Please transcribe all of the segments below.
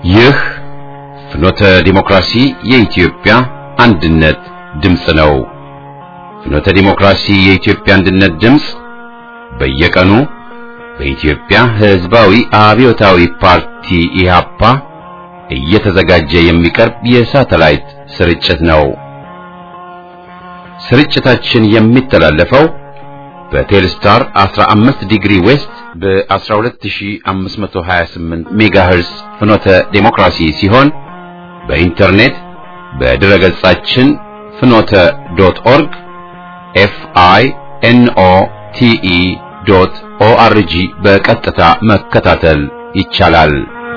ይህ ፍኖተ ዲሞክራሲ የኢትዮጵያ አንድነት ድምፅ ነው። ፍኖተ ዲሞክራሲ የኢትዮጵያ አንድነት ድምፅ በየቀኑ በኢትዮጵያ ሕዝባዊ አብዮታዊ ፓርቲ ኢህአፓ እየተዘጋጀ የሚቀርብ የሳተላይት ስርጭት ነው። ስርጭታችን የሚተላለፈው በቴልስታር 15 ዲግሪ ዌስት በ12528 ሜጋሄርስ ፍኖተ ዴሞክራሲ ሲሆን በኢንተርኔት በድረ ገጻችን ፍኖተ ዶት ኦርግ ኤፍ አይ ኤን ኦ ቲ ኢ ዶት ኦ አር ጂ በቀጥታ መከታተል ይቻላል።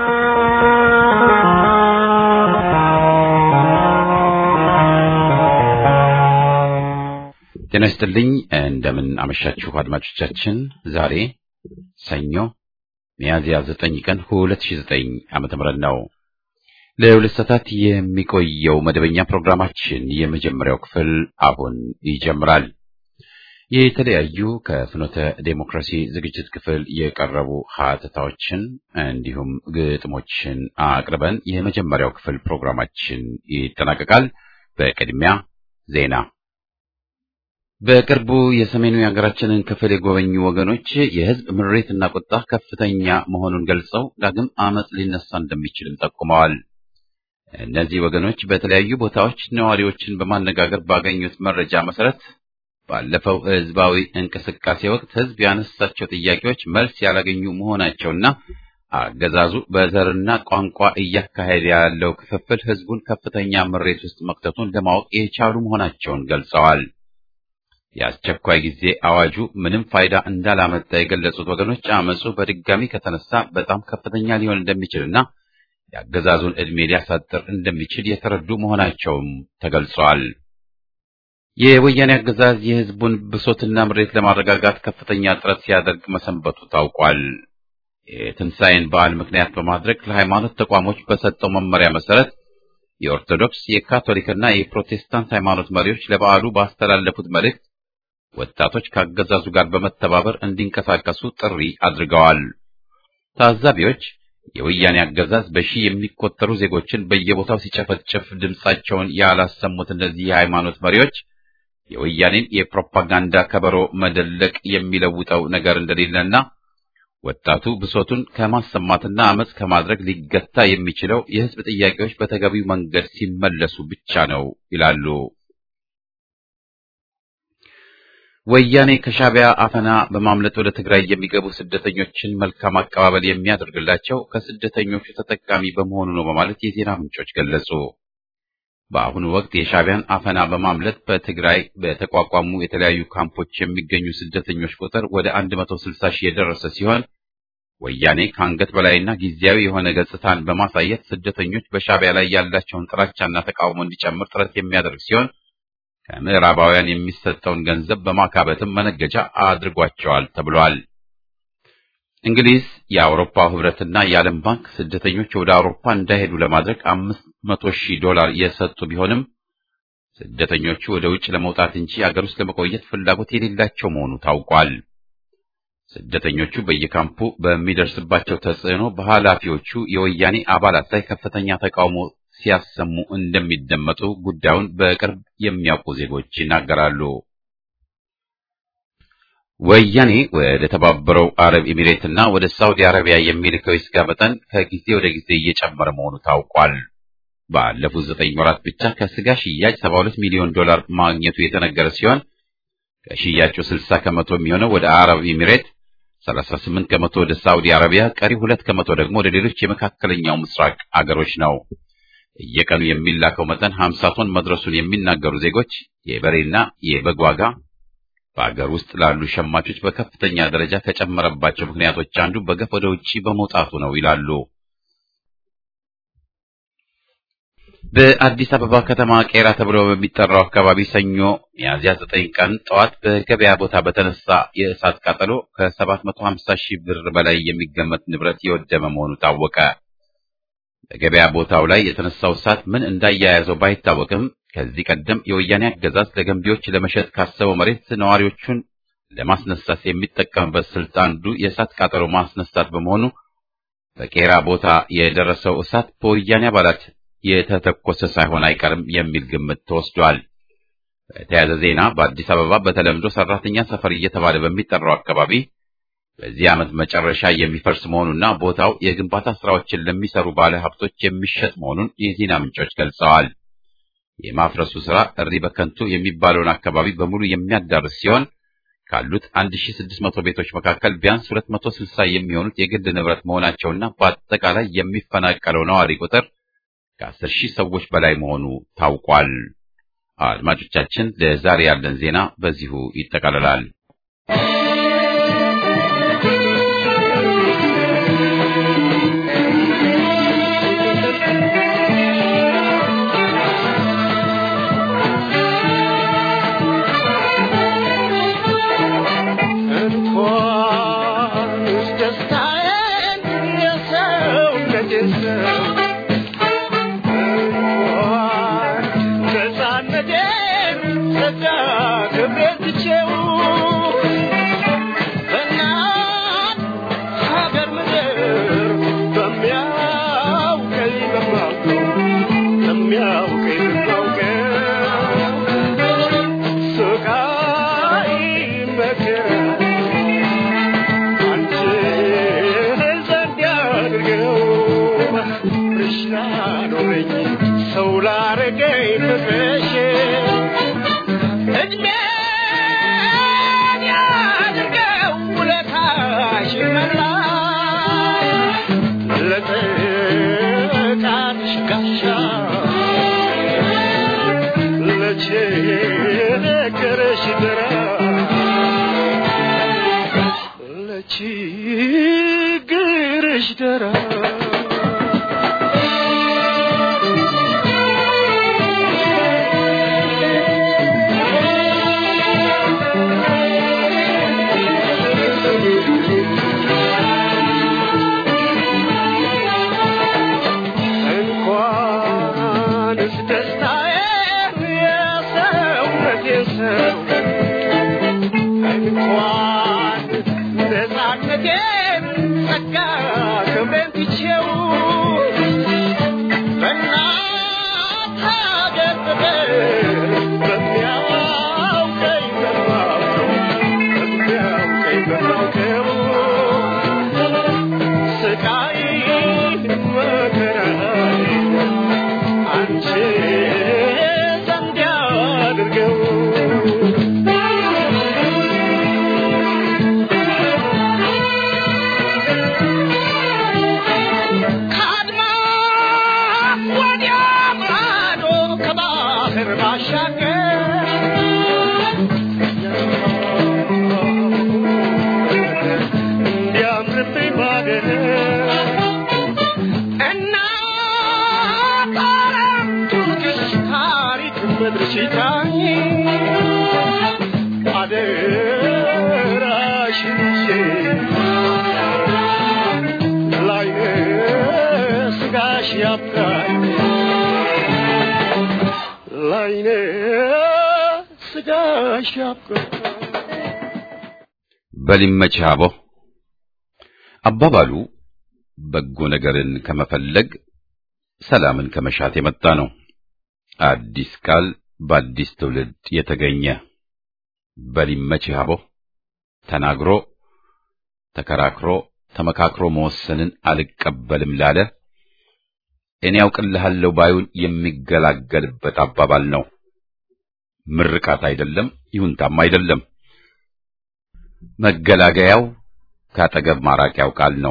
ጤና ይስጥልኝ። እንደምን አመሻችሁ አድማጮቻችን። ዛሬ ሰኞ ሚያዝያ 9 ቀን 2009 ዓመተ ምህረት ነው። ለሁለት ሰዓታት የሚቆየው መደበኛ ፕሮግራማችን የመጀመሪያው ክፍል አሁን ይጀምራል። የተለያዩ ከፍኖተ ዴሞክራሲ ዝግጅት ክፍል የቀረቡ ሀተታዎችን እንዲሁም ግጥሞችን አቅርበን የመጀመሪያው ክፍል ፕሮግራማችን ይጠናቀቃል። በቅድሚያ ዜና በቅርቡ የሰሜኑ የሀገራችንን ክፍል የጎበኙ ወገኖች የሕዝብ ምሬትና ቁጣ ከፍተኛ መሆኑን ገልጸው ዳግም አመጽ ሊነሳ እንደሚችልም ጠቁመዋል። እነዚህ ወገኖች በተለያዩ ቦታዎች ነዋሪዎችን በማነጋገር ባገኙት መረጃ መሰረት ባለፈው ሕዝባዊ እንቅስቃሴ ወቅት ሕዝብ ያነሳቸው ጥያቄዎች መልስ ያላገኙ መሆናቸውና አገዛዙ በዘርና ቋንቋ እያካሄደ ያለው ክፍፍል ሕዝቡን ከፍተኛ ምሬት ውስጥ መክተቱን ለማወቅ የቻሉ መሆናቸውን ገልጸዋል። የአስቸኳይ ጊዜ አዋጁ ምንም ፋይዳ እንዳላመጣ የገለጹት ወገኖች አመፁ በድጋሚ ከተነሳ በጣም ከፍተኛ ሊሆን እንደሚችልና የአገዛዙን ዕድሜ ሊያሳጥር እንደሚችል የተረዱ መሆናቸውም ተገልጿል። የወያኔ አገዛዝ የሕዝቡን ብሶትና ምሬት ለማረጋጋት ከፍተኛ ጥረት ሲያደርግ መሰንበቱ ታውቋል። የትንሣኤን በዓል ምክንያት በማድረግ ለሃይማኖት ተቋሞች በሰጠው መመሪያ መሰረት የኦርቶዶክስ የካቶሊክና የፕሮቴስታንት ሃይማኖት መሪዎች ለበዓሉ ባስተላለፉት መልእክት ወጣቶች ከአገዛዙ ጋር በመተባበር እንዲንቀሳቀሱ ጥሪ አድርገዋል። ታዛቢዎች የወያኔ አገዛዝ በሺህ የሚቆጠሩ ዜጎችን በየቦታው ሲጨፈጭፍ ድምጻቸውን ያላሰሙት እነዚህ የሃይማኖት መሪዎች የወያኔን የፕሮፓጋንዳ ከበሮ መደለቅ የሚለውጠው ነገር እንደሌለና ወጣቱ ብሶቱን ከማሰማትና አመጽ ከማድረግ ሊገታ የሚችለው የሕዝብ ጥያቄዎች በተገቢው መንገድ ሲመለሱ ብቻ ነው ይላሉ። ወያኔ ከሻዕቢያ አፈና በማምለጥ ወደ ትግራይ የሚገቡ ስደተኞችን መልካም አቀባበል የሚያደርግላቸው ከስደተኞቹ ተጠቃሚ በመሆኑ ነው በማለት የዜና ምንጮች ገለጹ። በአሁኑ ወቅት የሻዕቢያን አፈና በማምለጥ በትግራይ በተቋቋሙ የተለያዩ ካምፖች የሚገኙ ስደተኞች ቁጥር ወደ 160 ሺህ የደረሰ ሲሆን ወያኔ ከአንገት በላይና ጊዜያዊ የሆነ ገጽታን በማሳየት ስደተኞች በሻዕቢያ ላይ ያላቸውን ጥላቻና ተቃውሞ እንዲጨምር ጥረት የሚያደርግ ሲሆን ከምዕራባውያን የሚሰጠውን ገንዘብ በማካበትም መነገጃ አድርጓቸዋል ተብሏል። እንግሊዝ፣ የአውሮፓ ህብረትና የዓለም ባንክ ስደተኞች ወደ አውሮፓ እንዳይሄዱ ለማድረግ አምስት መቶ ሺህ ዶላር የሰጡ ቢሆንም ስደተኞቹ ወደ ውጭ ለመውጣት እንጂ አገር ውስጥ ለመቆየት ፍላጎት የሌላቸው መሆኑ ታውቋል። ስደተኞቹ በየካምፑ በሚደርስባቸው ተጽዕኖ በኃላፊዎቹ የወያኔ አባላት ላይ ከፍተኛ ተቃውሞ ሲያሰሙ እንደሚደመጡ ጉዳዩን በቅርብ የሚያውቁ ዜጎች ይናገራሉ። ወያኔ ወደ ተባበረው አረብ ኤሚሬትና ወደ ሳውዲ አረቢያ የሚልከው የስጋ መጠን ከጊዜ ወደ ጊዜ እየጨመረ መሆኑ ታውቋል። ባለፉት ዘጠኝ ወራት ብቻ ከስጋ ሽያጭ 72 ሚሊዮን ዶላር ማግኘቱ የተነገረ ሲሆን ከሽያጩ 60 ከመቶ የሚሆነው ወደ አረብ ኤሚሬት፣ 38 ከመቶ ወደ ሳውዲ አረቢያ፣ ቀሪ ሁለት ከመቶ ደግሞ ወደ ሌሎች የመካከለኛው ምስራቅ አገሮች ነው። እየቀኑ የሚላከው መጠን 50 ቶን መድረሱን የሚናገሩ ዜጎች የበሬና የበግ ዋጋ በአገር ውስጥ ላሉ ሸማቾች በከፍተኛ ደረጃ ከጨመረባቸው ምክንያቶች አንዱ በገፍ ወደ ውጭ በመውጣቱ ነው ይላሉ። በአዲስ አበባ ከተማ ቄራ ተብሎ በሚጠራው አካባቢ ሰኞ ሚያዝያ ዘጠኝ ቀን ጠዋት በገበያ ቦታ በተነሳ የእሳት ቃጠሎ ከ750 ሺህ ብር በላይ የሚገመት ንብረት የወደመ መሆኑ ታወቀ። በገበያ ቦታው ላይ የተነሳው እሳት ምን እንዳያያዘው ባይታወቅም ከዚህ ቀደም የወያኔ አገዛዝ ለገንቢዎች ለመሸጥ ካሰበው መሬት ነዋሪዎቹን ለማስነሳት የሚጠቀምበት ስልት አንዱ የእሳት ቃጠሎ ማስነሳት በመሆኑ በቄራ ቦታ የደረሰው እሳት በወያኔ አባላት የተተኮሰ ሳይሆን አይቀርም የሚል ግምት ተወስዷል። በተያያዘ ዜና በአዲስ አበባ በተለምዶ ሰራተኛ ሰፈር እየተባለ በሚጠራው አካባቢ በዚህ ዓመት መጨረሻ የሚፈርስ መሆኑና ቦታው የግንባታ ስራዎችን ለሚሰሩ ባለ ሀብቶች የሚሸጥ መሆኑን የዜና ምንጮች ገልጸዋል። የማፍረሱ ስራ እሪ በከንቱ የሚባለውን አካባቢ በሙሉ የሚያዳርስ ሲሆን ካሉት 1600 ቤቶች መካከል ቢያንስ 260 የሚሆኑት የግል ንብረት መሆናቸውና በአጠቃላይ የሚፈናቀለው ነዋሪ ቁጥር ከ10 ሺህ ሰዎች በላይ መሆኑ ታውቋል። አድማጮቻችን፣ ለዛሬ ያለን ዜና በዚሁ ይጠቃልላል። በሊመች አቦ አባባሉ በጎ ነገርን ከመፈለግ ሰላምን ከመሻት የመጣ ነው። አዲስ ቃል በአዲስ ትውልድ የተገኘ በሊመች አቦ ተናግሮ ተከራክሮ ተመካክሮ መወሰንን አልቀበልም ላለ እኔ ያውቅልሃለሁ ባዩን የሚገላገልበት አባባል ነው። ምርቃት አይደለም፣ ይሁንታም አይደለም። መገላገያው ካጠገብ ማራቂያው ቃል ነው።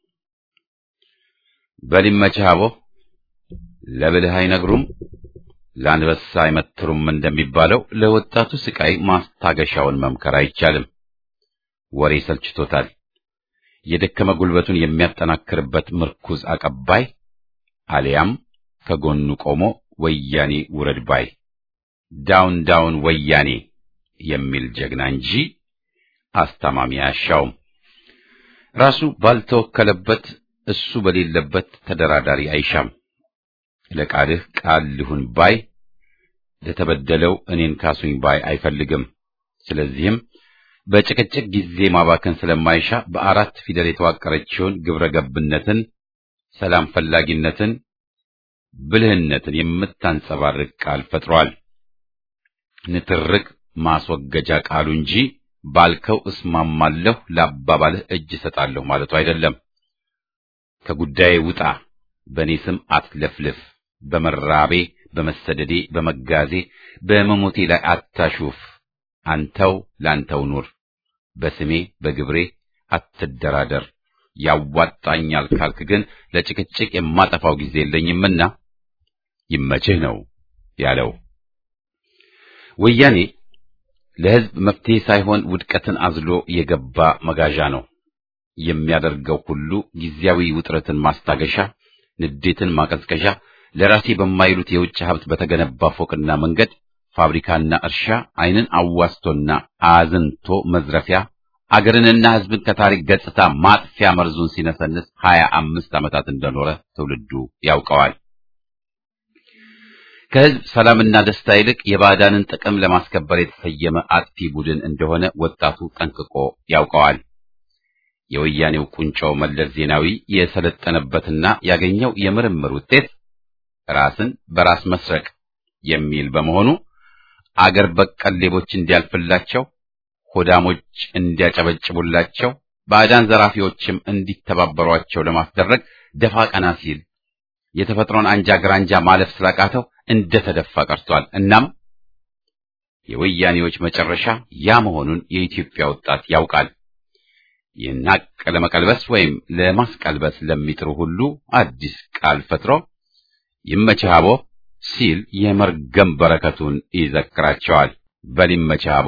በሊመችህ አቦ ለብልህ አይነግሩም ለአንበሳ አይመትሩም እንደሚባለው ለወጣቱ ስቃይ ማስታገሻውን መምከር አይቻልም። ወሬ ሰልችቶታል። የደከመ ጉልበቱን የሚያጠናክርበት ምርኩዝ አቀባይ አሊያም ከጎኑ ቆሞ ወያኔ ውረድ ባይ ዳውን ዳውን ወያኔ የሚል ጀግና እንጂ አስታማሚ አያሻውም። ራሱ ባልተወከለበት እሱ በሌለበት ተደራዳሪ አይሻም። ለቃልህ ቃል ልሁን ባይ ለተበደለው እኔን ካሱኝ ባይ አይፈልግም። ስለዚህም በጭቅጭቅ ጊዜ ማባከን ስለማይሻ በአራት ፊደል የተዋቀረችውን ግብረ ገብነትን ሰላም ፈላጊነትን፣ ብልህነትን የምታንጸባርቅ ቃል ፈጥሯል። ንትርክ ማስወገጃ ቃሉ እንጂ ባልከው እስማማለሁ፣ ለአባባልህ እጅ እሰጣለሁ ማለቱ አይደለም። ከጉዳዬ ውጣ፣ በእኔ ስም አትለፍልፍ፣ በመራቤ በመሰደዴ በመጋዜ በመሞቴ ላይ አታሹፍ፣ አንተው ላንተው ኑር፣ በስሜ በግብሬ አትደራደር፣ ያዋጣኛል ካልክ ግን ለጭቅጭቅ የማጠፋው ጊዜ የለኝምና ይመችህ ነው ያለው። ወያኔ ለሕዝብ መፍትሄ ሳይሆን ውድቀትን አዝሎ የገባ መጋዣ ነው። የሚያደርገው ሁሉ ጊዜያዊ ውጥረትን ማስታገሻ፣ ንዴትን ማቀዝቀዣ፣ ለራሴ በማይሉት የውጭ ሀብት በተገነባ ፎቅና መንገድ፣ ፋብሪካና እርሻ ዓይንን አዋስቶና አዝንቶ መዝረፊያ፣ አገርንና ሕዝብን ከታሪክ ገጽታ ማጥፊያ መርዙን ሲነሰንስ ሀያ አምስት ዓመታት እንደኖረ ትውልዱ ያውቀዋል። ከሕዝብ ሰላምና ደስታ ይልቅ የባዕዳንን ጥቅም ለማስከበር የተሰየመ አጥፊ ቡድን እንደሆነ ወጣቱ ጠንቅቆ ያውቀዋል። የወያኔው ቁንጮ መለስ ዜናዊ የሰለጠነበትና ያገኘው የምርምር ውጤት ራስን በራስ መስረቅ የሚል በመሆኑ አገር በቀል ሌቦች እንዲያልፍላቸው፣ ሆዳሞች እንዲያጨበጭቡላቸው፣ ባዕዳን ዘራፊዎችም እንዲተባበሯቸው ለማስደረግ ደፋ ቀና ሲል የተፈጥሮን አንጃ ግራንጃ ማለፍ ስላቃተው እንደ ተደፋ ቀርቷል። እናም የወያኔዎች መጨረሻ ያ መሆኑን የኢትዮጵያ ወጣት ያውቃል። ይህን ሀቅ ለመቀልበስ ወይም ለማስቀልበስ ለሚጥሩ ሁሉ አዲስ ቃል ፈጥሮ ይመችህ አቦ ሲል የመርገም በረከቱን ይዘክራቸዋል። በል ይመችህ አቦ።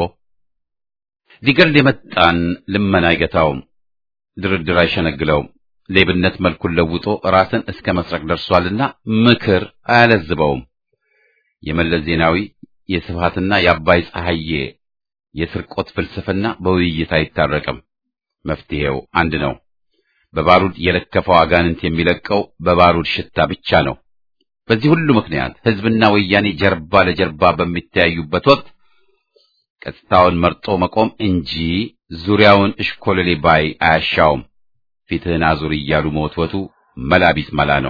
ሊገል የመጣን ልመና አይገታውም፣ ድርድር አይሸነግለውም። ሌብነት መልኩን ለውጦ ራስን እስከ መስረቅ ደርሷልና ምክር አያለዝበውም። የመለስ ዜናዊ የስብሃትና የአባይ ፀሐዬ የስርቆት ፍልስፍና በውይይት አይታረቅም። መፍትሄው አንድ ነው። በባሩድ የለከፈው አጋንንት የሚለቀው በባሩድ ሽታ ብቻ ነው። በዚህ ሁሉ ምክንያት ሕዝብና ወያኔ ጀርባ ለጀርባ በሚተያዩበት ወቅት ቀጥታውን መርጦ መቆም እንጂ ዙሪያውን እሽኮለሌ ባይ አያሻውም። ፊትህን አዙር እያሉ መወትወቱ መላቢስ መላ ነው።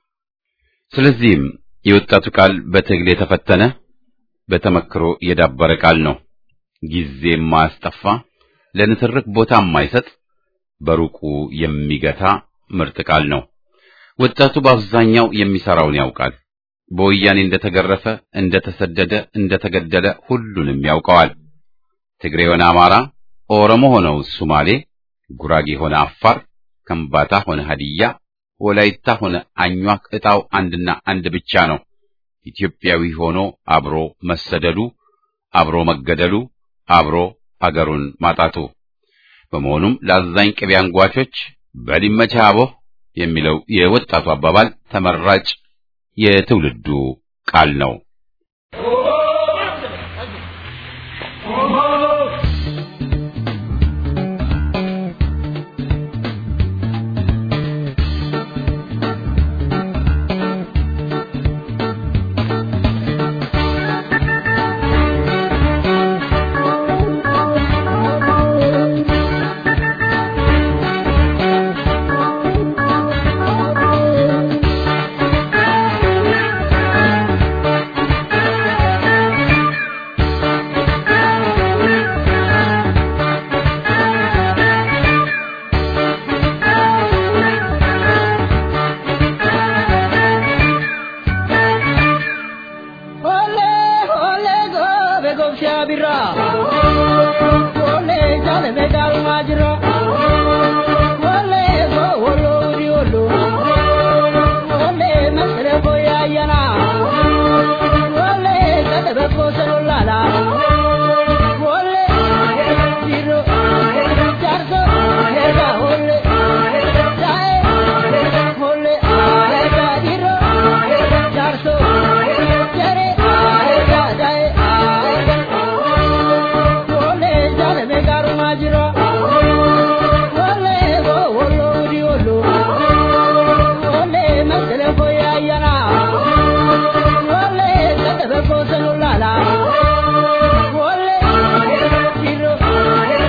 ስለዚህም የወጣቱ ቃል በትግል የተፈተነ በተመክሮ የዳበረ ቃል ነው። ጊዜ የማያስጠፋ ለንትርክ ቦታ የማይሰጥ በሩቁ የሚገታ ምርጥ ቃል ነው። ወጣቱ በአብዛኛው የሚሰራውን ያውቃል። በወያኔ እንደተገረፈ፣ እንደተሰደደ፣ እንደተገደለ ሁሉንም ያውቀዋል። ትግሬ ሆነ አማራ፣ ኦሮሞ ሆነው ሱማሌ፣ ጉራጌ ሆነ አፋር፣ ከምባታ ሆነ ሀዲያ፣ ወላይታ ሆነ አኟክ ዕጣው አንድና አንድ ብቻ ነው። ኢትዮጵያዊ ሆኖ አብሮ መሰደዱ፣ አብሮ መገደሉ፣ አብሮ አገሩን ማጣቱ። በመሆኑም ለአዛኝ ቅቤ አንጓቾች በሊመቻ አቦ የሚለው የወጣቱ አባባል ተመራጭ የትውልዱ ቃል ነው።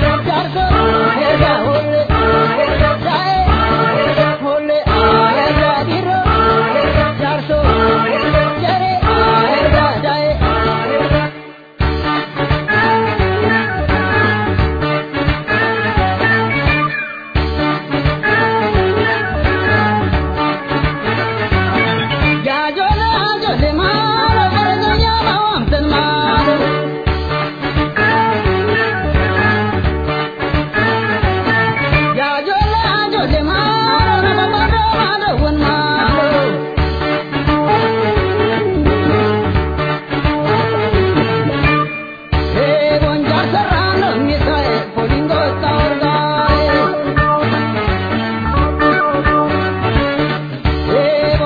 Holle,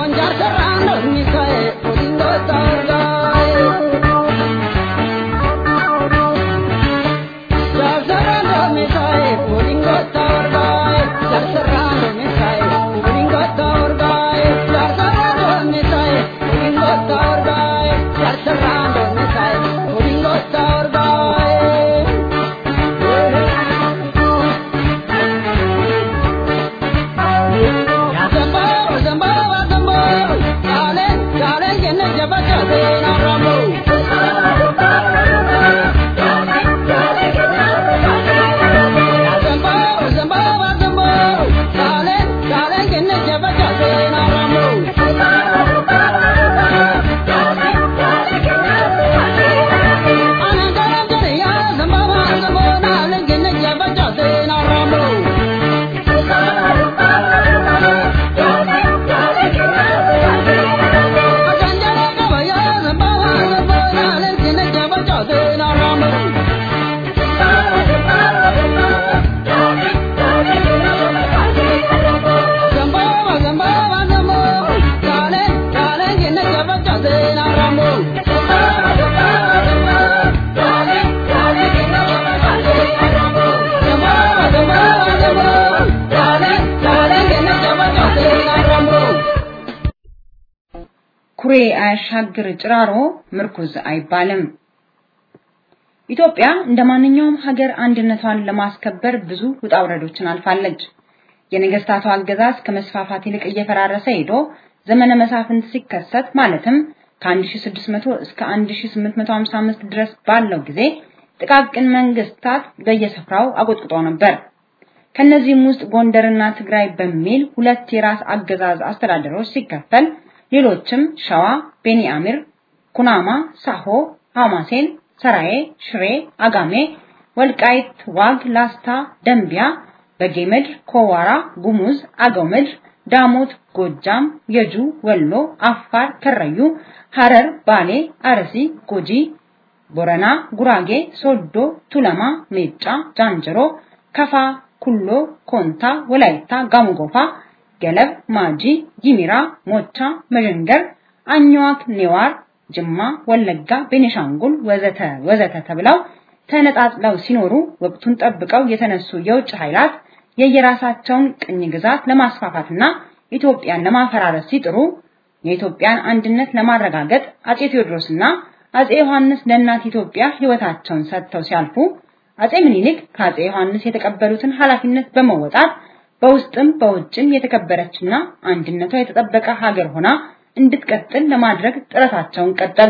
ኩሬ አያሻግር ጭራሮ ምርኩዝ አይባልም። ኢትዮጵያ እንደ ማንኛውም ሀገር አንድነቷን ለማስከበር ብዙ ውጣ ውረዶችን አልፋለች። የነገስታቱ አገዛዝ ከመስፋፋት ይልቅ እየፈራረሰ ሄዶ ዘመነ መሳፍንት ሲከሰት ማለትም ከ1600 እስከ 1855 ድረስ ባለው ጊዜ ጥቃቅን መንግስታት በየስፍራው አቆጥቁጦ ነበር። ከነዚህም ውስጥ ጎንደርና ትግራይ በሚል ሁለት የራስ አገዛዝ አስተዳደሮች ሲከፈል ሌሎችም ሸዋ፣ ቤኒአሚር፣ ኩናማ፣ ሳሆ፣ ሐማሴን፣ ሰራዬ፣ ሽሬ፣ አጋሜ፣ ወልቃይት፣ ዋግ፣ ላስታ፣ ደንቢያ፣ በጌምድር፣ ኮዋራ፣ ጉሙዝ፣ አገው ምድር፣ ዳሞት፣ ጎጃም፣ የጁ፣ ወሎ፣ አፋር፣ ከረዩ፣ ሐረር፣ ባሌ፣ አርሲ፣ ጉጂ፣ ቦረና፣ ጉራጌ፣ ሶዶ፣ ቱለማ፣ ሜጫ፣ ጃንጅሮ፣ ከፋ፣ ኩሎ፣ ኮንታ፣ ወላይታ፣ ጋሞጎፋ ገለብ፣ ማጂ፣ ጊሚራ፣ ሞቻ፣ መዠንገር፣ አኝዋክ፣ ኔዋር፣ ጅማ፣ ወለጋ፣ ቤኒሻንጉል ወዘተ ወዘተ ተብለው ተነጣጥለው ሲኖሩ ወቅቱን ጠብቀው የተነሱ የውጭ ኃይላት የየራሳቸውን ቅኝ ግዛት ለማስፋፋትና ኢትዮጵያን ለማፈራረስ ሲጥሩ የኢትዮጵያን አንድነት ለማረጋገጥ አጼ ቴዎድሮስና አጼ ዮሐንስ ለእናት ኢትዮጵያ ሕይወታቸውን ሰጥተው ሲያልፉ አጼ ምኒልክ ከአጼ ዮሐንስ የተቀበሉትን ኃላፊነት በመወጣት በውስጥም በውጭም የተከበረችና አንድነቷ የተጠበቀ ሀገር ሆና እንድትቀጥል ለማድረግ ጥረታቸውን ቀጠሉ።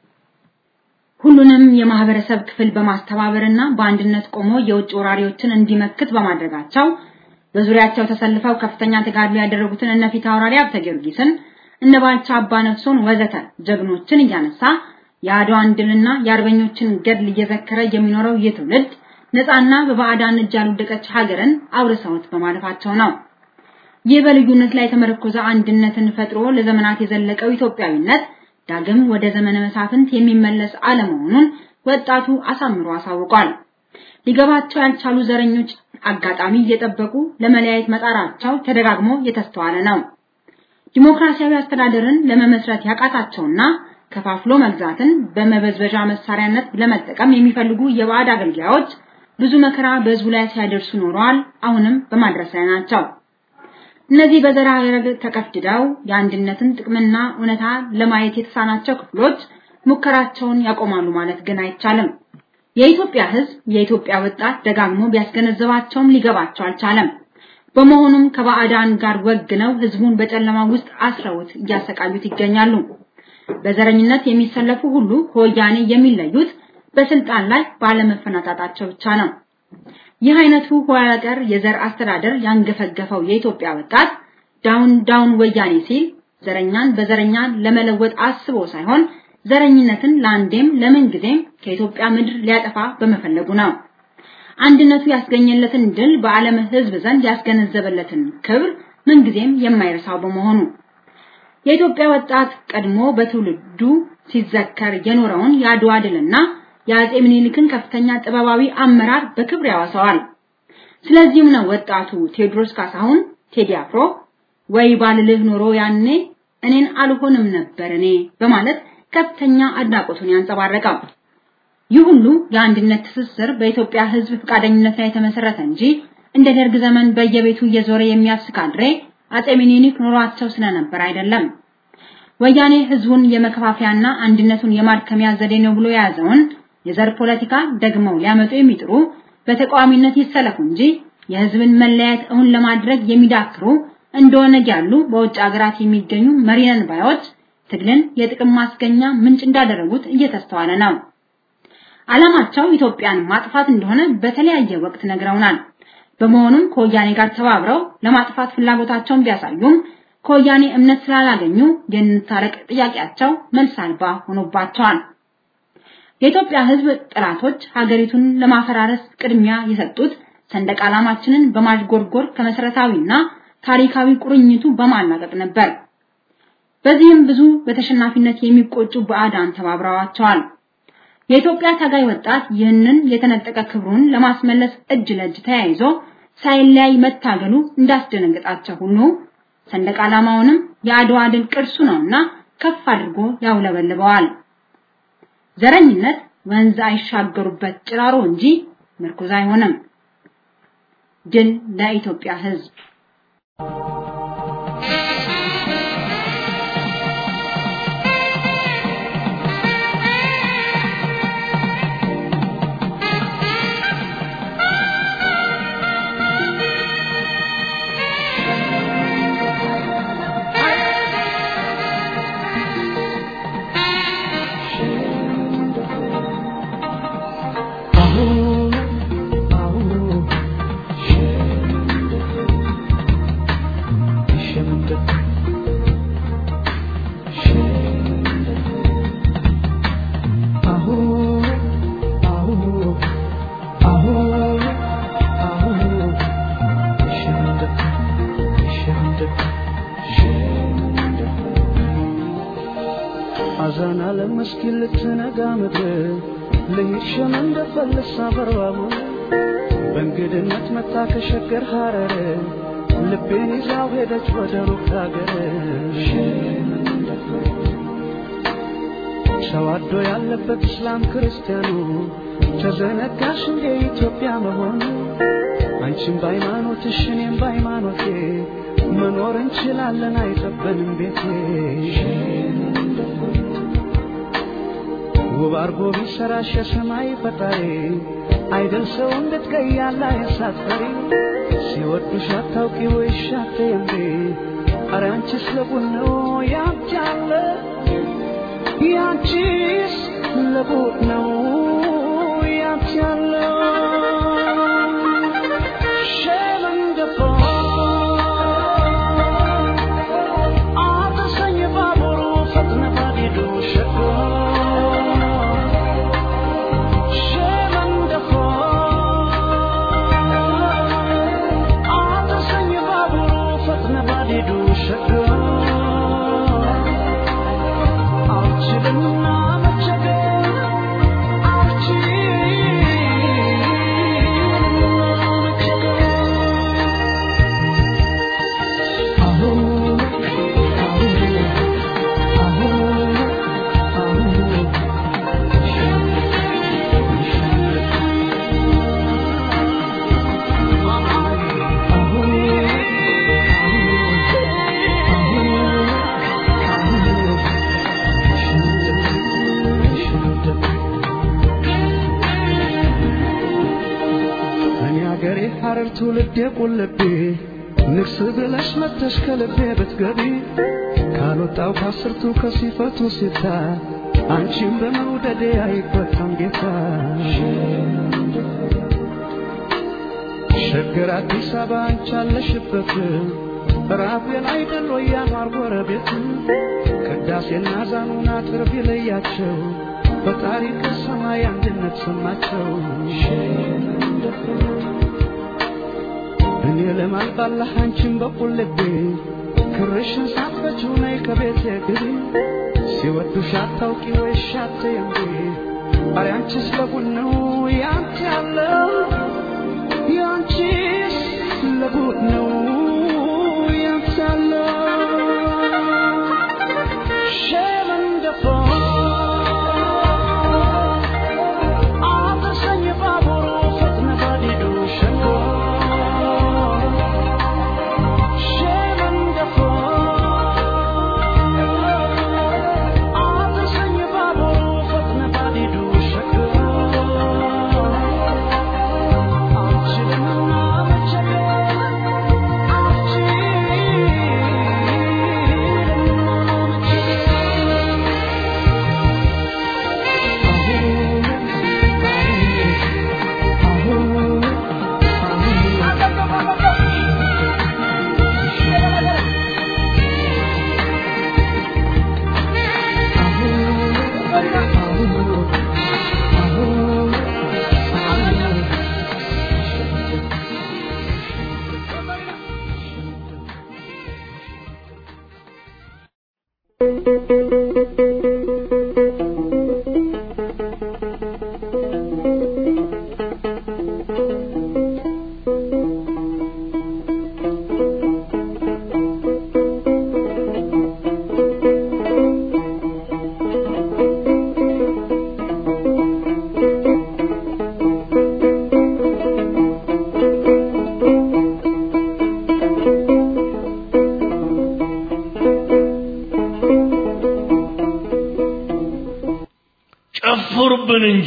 ሁሉንም የማህበረሰብ ክፍል በማስተባበርና በአንድነት ቆሞ የውጭ ወራሪዎችን እንዲመክት በማድረጋቸው በዙሪያቸው ተሰልፈው ከፍተኛ ተጋድሎ ያደረጉትን እነ ፊት አውራሪ ሀብተ ጊዮርጊስን እነ ባልቻ አባ ነፍሶን ወዘተ ጀግኖችን እያነሳ የአድዋን ድልና የአርበኞችን ገድል እየዘከረ የሚኖረው ይህ ትውልድ ነፃና በባዕዳን እጅ ያልወደቀች ሀገርን አውርሰውት በማለፋቸው ነው። ይህ በልዩነት ላይ የተመረኮዘ አንድነትን ፈጥሮ ለዘመናት የዘለቀው ኢትዮጵያዊነት ዳግም ወደ ዘመነ መሳፍንት የሚመለስ አለመሆኑን ወጣቱ አሳምሮ አሳውቋል። ሊገባቸው ያልቻሉ ዘረኞች አጋጣሚ እየጠበቁ ለመለያየት መጣራቸው ተደጋግሞ የተስተዋለ ነው። ዲሞክራሲያዊ አስተዳደርን ለመመስረት ያቃታቸውና ከፋፍሎ መግዛትን በመበዝበዣ መሳሪያነት ለመጠቀም የሚፈልጉ የባዕድ አገልጋዮች ብዙ መከራ በህዝቡ ላይ ሲያደርሱ ኖረዋል። አሁንም በማድረስ ላይ ናቸው። እነዚህ በዘራ ረገድ ተቀፍድደው የአንድነትን ጥቅምና እውነታ ለማየት የተሳናቸው ክፍሎች ሙከራቸውን ያቆማሉ ማለት ግን አይቻልም። የኢትዮጵያ ህዝብ፣ የኢትዮጵያ ወጣት ደጋግሞ ቢያስገነዘባቸውም ሊገባቸው አልቻለም። በመሆኑም ከባዕዳን ጋር ወግነው ህዝቡን በጨለማ ውስጥ አስረውት እያሰቃዩት ይገኛሉ። በዘረኝነት የሚሰለፉ ሁሉ ከወያኔ የሚለዩት በስልጣን ላይ ባለመፈናጣጣቸው ብቻ ነው። ይህ አይነቱ ኋላ ቀር የዘር አስተዳደር ያንገፈገፈው የኢትዮጵያ ወጣት ዳውን ዳውን ወያኔ ሲል ዘረኛን በዘረኛ ለመለወጥ አስቦ ሳይሆን ዘረኝነትን ለአንዴም ለምን ጊዜም ከኢትዮጵያ ምድር ሊያጠፋ በመፈለጉ ነው። አንድነቱ ያስገኘለትን ድል በዓለም ህዝብ ዘንድ ያስገነዘበለትን ክብር ምንጊዜም የማይረሳው በመሆኑ የኢትዮጵያ ወጣት ቀድሞ በትውልዱ ሲዘከር የኖረውን የአድዋ ድልና የአጼ ምኒልክን ከፍተኛ ጥበባዊ አመራር በክብር ያወሳዋል። ስለዚህም ነው ወጣቱ ቴዎድሮስ ካሳሁን ቴዲ አፍሮ ወይ ባልልህ ኖሮ ያኔ እኔን አልሆንም ነበር እኔ በማለት ከፍተኛ አድናቆቱን ያንጸባረቀው። ይህ ሁሉ የአንድነት ትስስር በኢትዮጵያ ሕዝብ ፈቃደኝነት ላይ የተመሰረተ እንጂ እንደ ደርግ ዘመን በየቤቱ እየዞረ የሚያስካድሬ አጼ ሚኒሊክ ኑሯቸው ስለነበር አይደለም። ወያኔ ህዝቡን የመከፋፈያና አንድነቱን የማድከሚያ ዘዴ ነው ብሎ የያዘውን የዘር ፖለቲካ ደግመው ሊያመጡ የሚጥሩ በተቃዋሚነት ይሰለፉ እንጂ የህዝብን መለያየት እውን ለማድረግ የሚዳክሩ እንደሆነ ያሉ በውጭ ሀገራት የሚገኙ መሪነን ባዮች ትግልን የጥቅም ማስገኛ ምንጭ እንዳደረጉት እየተስተዋለ ነው። ዓላማቸው ኢትዮጵያን ማጥፋት እንደሆነ በተለያየ ወቅት ነግረውናል። በመሆኑም ከወያኔ ጋር ተባብረው ለማጥፋት ፍላጎታቸውን ቢያሳዩም ከወያኔ እምነት ስላላገኙ የንታረቅ ጥያቄያቸው መልስ አልባ ሆኖባቸዋል። የኢትዮጵያ ህዝብ ጥላቶች ሀገሪቱን ለማፈራረስ ቅድሚያ የሰጡት ሰንደቅ ዓላማችንን በማዥጎርጎር ከመሰረታዊና ታሪካዊ ቁርኝቱ በማላቀቅ ነበር። በዚህም ብዙ በተሸናፊነት የሚቆጩ ባዕዳን ተባብረዋቸዋል። የኢትዮጵያ ታጋይ ወጣት ይህንን የተነጠቀ ክብሩን ለማስመለስ እጅ ለእጅ ተያይዞ ሳይለያይ መታገሉ እንዳስደነገጣቸው ሁሉ ሰንደቅ ዓላማውንም የአድዋ ድል ቅርሱ ነውና ከፍ አድርጎ ያውለበልበዋል። ዘረኝነት ወንዝ አይሻገሩበት ጭራሮ እንጂ ምርኩዝ አይሆንም። ድል ለኢትዮጵያ ህዝብ! አዛና ለመስኪን ልትነጋ ምድር ልሂድ ሸመን እንደፈልሳ በርባቡ በእንግድነት መታ ከሸገር ሐረር ልቤን ይዛው ሄደች ወደ ሩቅ ሀገር ተዋዶ ያለበት እስላም ክርስቲያኑ ተዘነጋሽ እንደ ኢትዮጵያ መሆኑ አንቺም በሃይማኖትሽ እኔም በሃይማኖቴ መኖር እንችላለን አይጠበንም ቤቴ ውብ አርጎ ቢሰራሽ የሰማይ ፈጣሪ አይደል ሰው እንድትቀያላ የሳትፈሪ ሲወዱሽ አታውቂ ወይሽ አትየምሪ ኧረ አንቺስ ለቡን ነው ያንቺ አለ ያንቺስ ለቡን ነው ያንቺ አለ ሸመንገፋ አድርሰኝ ባቡሩ ፈጥነ ባዲዱ ሸጎ እኔ አገሬ ሐረር ትውልዴ ቁልቤ ንግስ ብለሽ መተሽ ከልቤ ብትገቢ ካልወጣው ከአስርቱ ከሲፈቱ ሲታ አንቺም በመውደዴ አይቆጣም ጌታ ሸገር አዲስ አበባ አንቺ አለሽበት ራፌን አይደል ወይ ያኗር ጎረቤት ቅዳሴና ዛኑን አጥር ቢለያቸው በታሪክ ሰማይ አንድነት ሰማቸው እኔ ለማልባላህ አንቺን በቁል ልቤ ክርሽን ሳትፈችው ነይ ከቤቴ ግቢ ሲወዱሽ አታውቂ ወይ ሻት እንዴ ኧረ አንቺስ ለቡን ነው ያንቺ ያለው ያንቺስ ለቡን ነው ያንቺ ያለው ጨፍሩብን እንጂ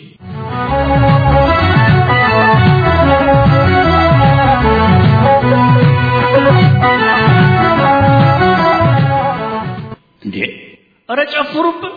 እንዴ! ኧረ ጨፍሩብን!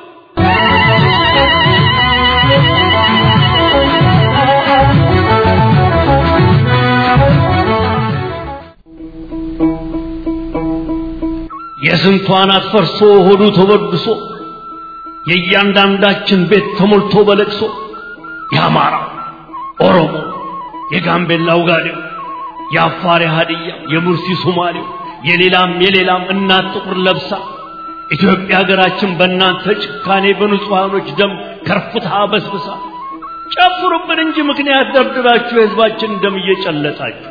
የስንቷን አትፈርሶ ሆዱ ተበድሶ የእያንዳንዳችን ቤት ተሞልቶ በለቅሶ የአማራ ኦሮሞ፣ የጋምቤላው ጋዴው፣ የአፋር የሀድያ፣ የሙርሲ ሶማሌው፣ የሌላም የሌላም እናት ጥቁር ለብሳ ኢትዮጵያ ሀገራችን በእናንተ ጭካኔ በንጹሐኖች ደም ከርፍታ በስብሳ ጨፍሩብን እንጂ ምክንያት ደብድባችሁ የህዝባችን ደም እየጨለጣችሁ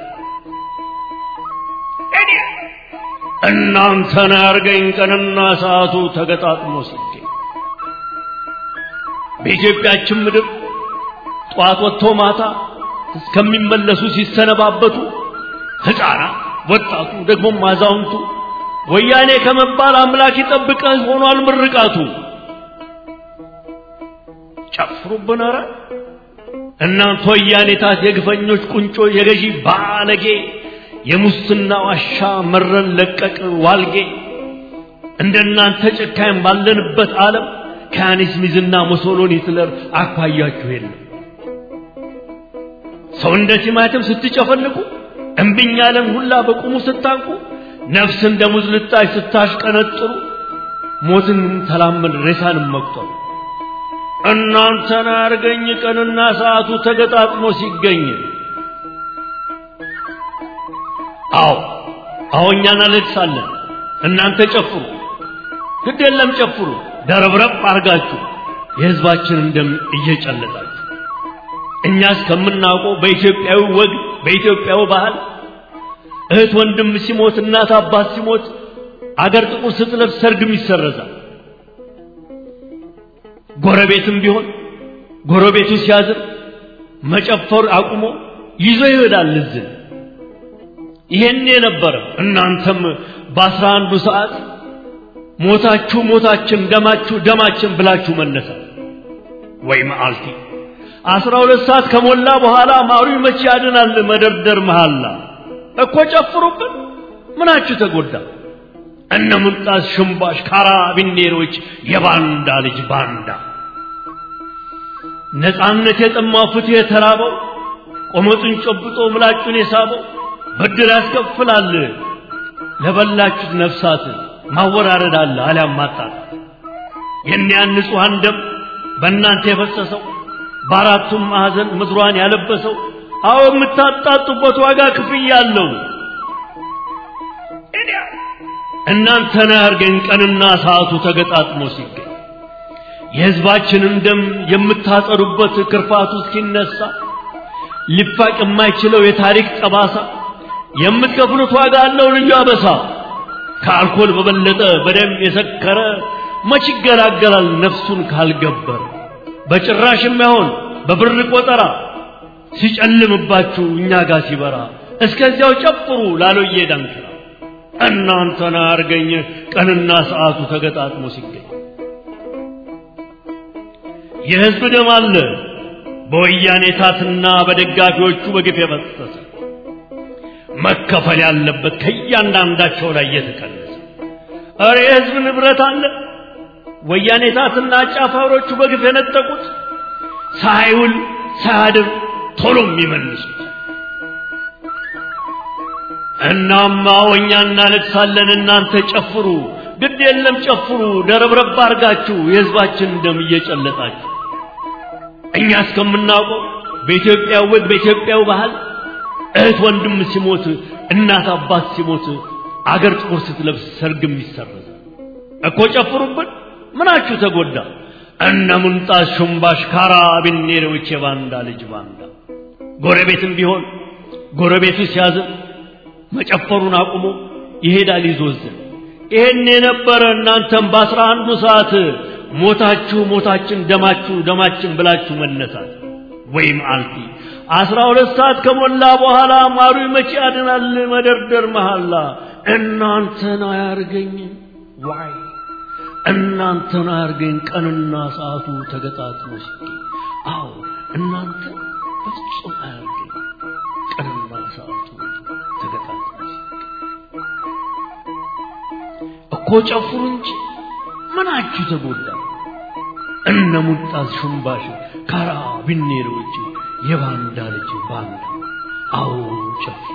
እናንተን ያርገኝ ቀንና ሰዓቱ ተገጣጥሞ ሲገኝ በኢትዮጵያችን ምድር ጠዋት ወጥቶ ማታ እስከሚመለሱ ሲሰነባበቱ ሕፃናት፣ ወጣቱ፣ ደግሞም አዛውንቱ ወያኔ ከመባል አምላክ ይጠብቀህ ሆኗል ምርቃቱ። ጨፍሩብን ኧረ እናንተ ወያኔታት የግፈኞች ቁንጮ የገዢ ባለጌ የሙስና ዋሻ መረን ለቀቅ ዋልጌ እንደናንተ ጨካኝ ባለንበት ዓለም ከያኔስ ሚዝና ሙሶሎኒ ሂትለር አኳያችሁ የለም። ሰው እንደ ቲማቲም ስትጨፈልቁ እምቢኝ ያለን ሁላ በቁሙ ስታንቁ ነፍስ እንደ ሙዝ ልጣጭ ስታሽቀነጥሩ ሞትን ተላመድ ሬሳንም መቁጠሩ እናንተን አርገኝ ቀንና ሰዓቱ ተገጣጥሞ ሲገኝ አዎ አዎ እኛ እናለቅሳለን እናንተ ጨፍሩ ግድ የለም ጨፍሩ ደረብረብ አርጋችሁ የህዝባችንን ደም እየጨለጣችሁ እኛ እስከምናውቀው በኢትዮጵያዊ ወግ በኢትዮጵያዊ ባህል እህት ወንድም ሲሞት እናት አባት ሲሞት አገር ጥቁር ስትለብስ ሰርግም ይሰረዛል ጎረቤትም ቢሆን ጎረቤቱ ሲያዝን መጨፈር አቁሞ ይዞ ይሄዳል ልዝን ይሄን የነበረ እናንተም በአስራ አንዱ ሰዓት ሞታችሁ ሞታችን ደማችሁ ደማችን ብላችሁ መነሳ ወይ መዓልቲ አስራ ሁለት ሰዓት ከሞላ በኋላ ማሩ መቼ ያድናል መደርደር መሃላ እኮ ጨፍሩብን ምናችሁ ተጎዳ እነ ሙልጣስ ሽምባሽ ካራቢኔሮች የባንዳ ልጅ ባንዳ ነፃነት የጠማው ፍትህ የተራበው ቆመጡን ጨብጦ ምላጩን የሳበው ብድር ያስከፍላል ለበላችሁት ነፍሳት ማወራረድ አለ አሊያም ማጣጣት የእኒያን ንጹሐን ደም በእናንተ የፈሰሰው በአራቱም ማዕዘን ምድሯን ያለበሰው አዎ የምታጣጡበት ዋጋ ክፍያ አለው እናንተን ያርገኝ ቀንና ሰዓቱ ተገጣጥሞ ሲገኝ የሕዝባችንን ደም የምታጸዱበት ክርፋቱ እስኪነሳ ሊፋቅ የማይችለው የታሪክ ጠባሳ የምትከፍሉት ዋጋ አለው ልዩ አበሳ ከአልኮል በበለጠ በደም የሰከረ መች ይገላገላል ነፍሱን ካልገበረ በጭራሽም አይሆን በብር ቆጠራ ሲጨልምባችሁ እኛ ጋር ሲበራ እስከዚያው ጨፍሩ ላሎዬ ዳንክራ እናንተን አያርገኝ ቀንና ሰዓቱ ተገጣጥሞ ሲገኝ የሕዝብ ደም አለ በወያኔ ታትና በደጋፊዎቹ በግፍ የፈሰሰ መከፈል ያለበት ከእያንዳንዳቸው ላይ እየተቀነሰ እረ የሕዝብ ንብረት አለ ወያኔ ታትና አጫፋሪዎቹ በግፍ የነጠቁት ሳይውል ሳያድር ቶሎ የሚመልሱት እናማ እኛ እናለቅሳለን እናንተ ጨፍሩ ግድ የለም ጨፍሩ ደረብረብ አርጋችሁ የሕዝባችን ደም እየጨለጣችሁ እኛ እስከምናውቀው በኢትዮጵያ ወግ በኢትዮጵያው ባህል እህት ወንድም ሲሞት እናት አባት ሲሞት አገር ጥቁር ስትለብስ ሰርግም ይሰረዝ እኮ ጨፍሩብን ምናችሁ ተጎዳ እነ ሙንጣስ ሹምባሽ ካራቢኔሮች የባንዳ ልጅ ባንዳ ጎረቤትም ቢሆን ጎረቤቱ ሲያዝን መጨፈሩን አቁሞ ይሄዳል ይዞዝን ይሄን የነበረ እናንተም በአስራ አንዱ ሰዓት ሞታችሁ ሞታችን ደማችሁ ደማችን ብላችሁ መነሳት ወይም አልፊ አስራ ሁለት ሰዓት ከሞላ በኋላ ማሩ መቼ ያድናል መደርደር መሐላ እናንተን አያርገኝ ዋይ እናንተን አያርገኝ ቀንና ሰዓቱ ተገጣጥሞ ሲገኝ አዎ እናንተ በፍጹም አያርገኝ ቀንና ሰዓቱ ተገጣጥሞ ሲገኝ እኮ ጨፍሩ እንጂ ምናችሁ ተጎዳ እነ ሙልጣስ ሹምባሽ ካራ ቢኔሮች የባንዳ ልጅ ባንዳ አዎ ጨፍሩ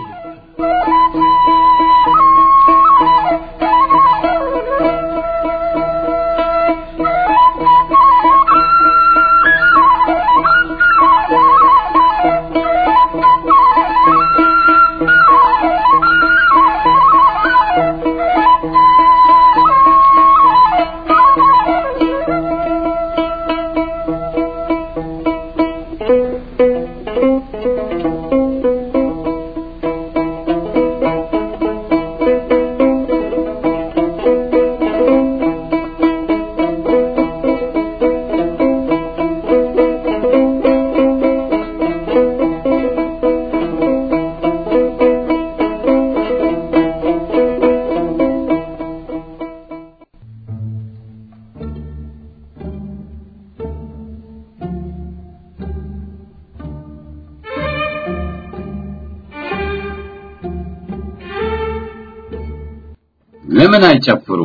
ለምን አይጨፍሩ?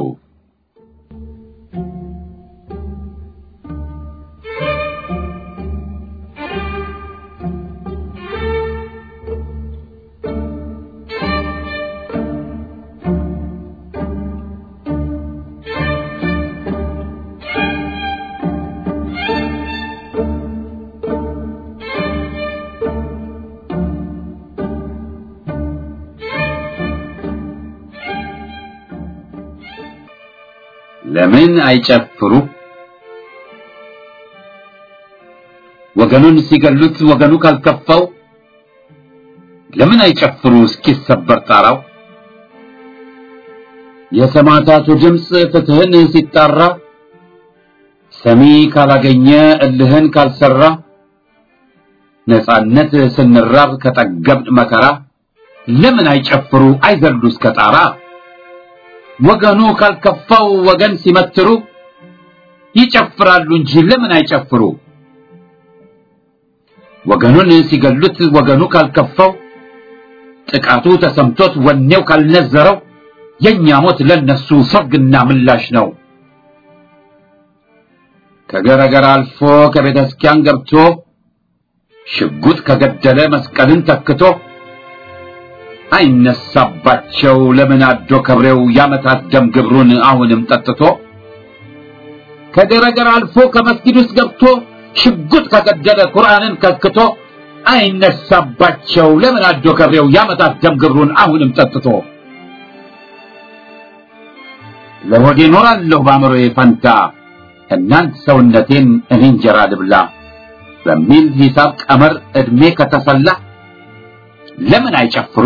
ለምን አይጨፍሩ? ወገኑን ሲገሉት ወገኑ ካልከፋው ለምን አይጨፍሩ እስኪሰበር ጣራው? የሰማዕታቱ ድምፅ ፍትህን ሲጣራ ሰሚ ካላገኘ እልህን ካልሰራ ነጻነት ስንራብ ከጠገብን መከራ ለምን አይጨፍሩ አይዘሉ እስከ ጣራ? ወገኑ ካልከፋው ወገን ሲመትሩ ይጨፍራሉ እንጂ ለምን አይጨፍሩ? ወገኑን ሲገሉት ወገኑ ካልከፋው ጥቃቱ ተሰምቶት ወኔው ካልነዘረው የኛ ሞት ለነሱ ሰርግና ምላሽ ነው። ከገረገር አልፎ ከቤተ ክርስቲያን ገብቶ ሽጉጥ ከገደለ መስቀልን ተክቶ አይነሳባቸው ለምን አዶ ከብሬው ያመታት ደም ግብሩን አሁንም ጠጥቶ ከገረገር አልፎ ከመስጊድ ውስጥ ገብቶ ሽጉጥ ከገደለ ቁርአንን ከክቶ አይነሳባቸው ለምን አዶ ከብሬው ያመታት ደም ግብሩን አሁንም ጠጥቶ ለሆዴ ኖራለሁ በአእምሮዬ ፈንታ እናንት ሰውነቴን እኔ እንጀራ ልብላ በሚል ሂሳብ ቀመር ዕድሜ ከተሰላ ለምን አይጨፍሩ?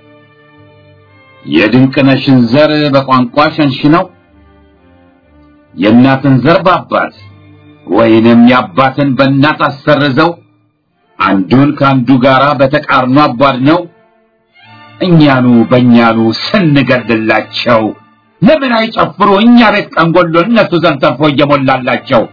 የድንቅነሽን ዘር በቋንቋ ሸንሽነው የእናትን ዘር በአባት ወይንም የአባትን በእናት አሰርዘው አንዱን ከአንዱ ጋር በተቃርኖ አቧድነው እኛኑ በእኛኑ ስንገድላቸው ለምን አይጨፍሩ እኛ ቤት ቀንጎሎ እነሱ ዘንድ ተርፎ እየሞላላቸው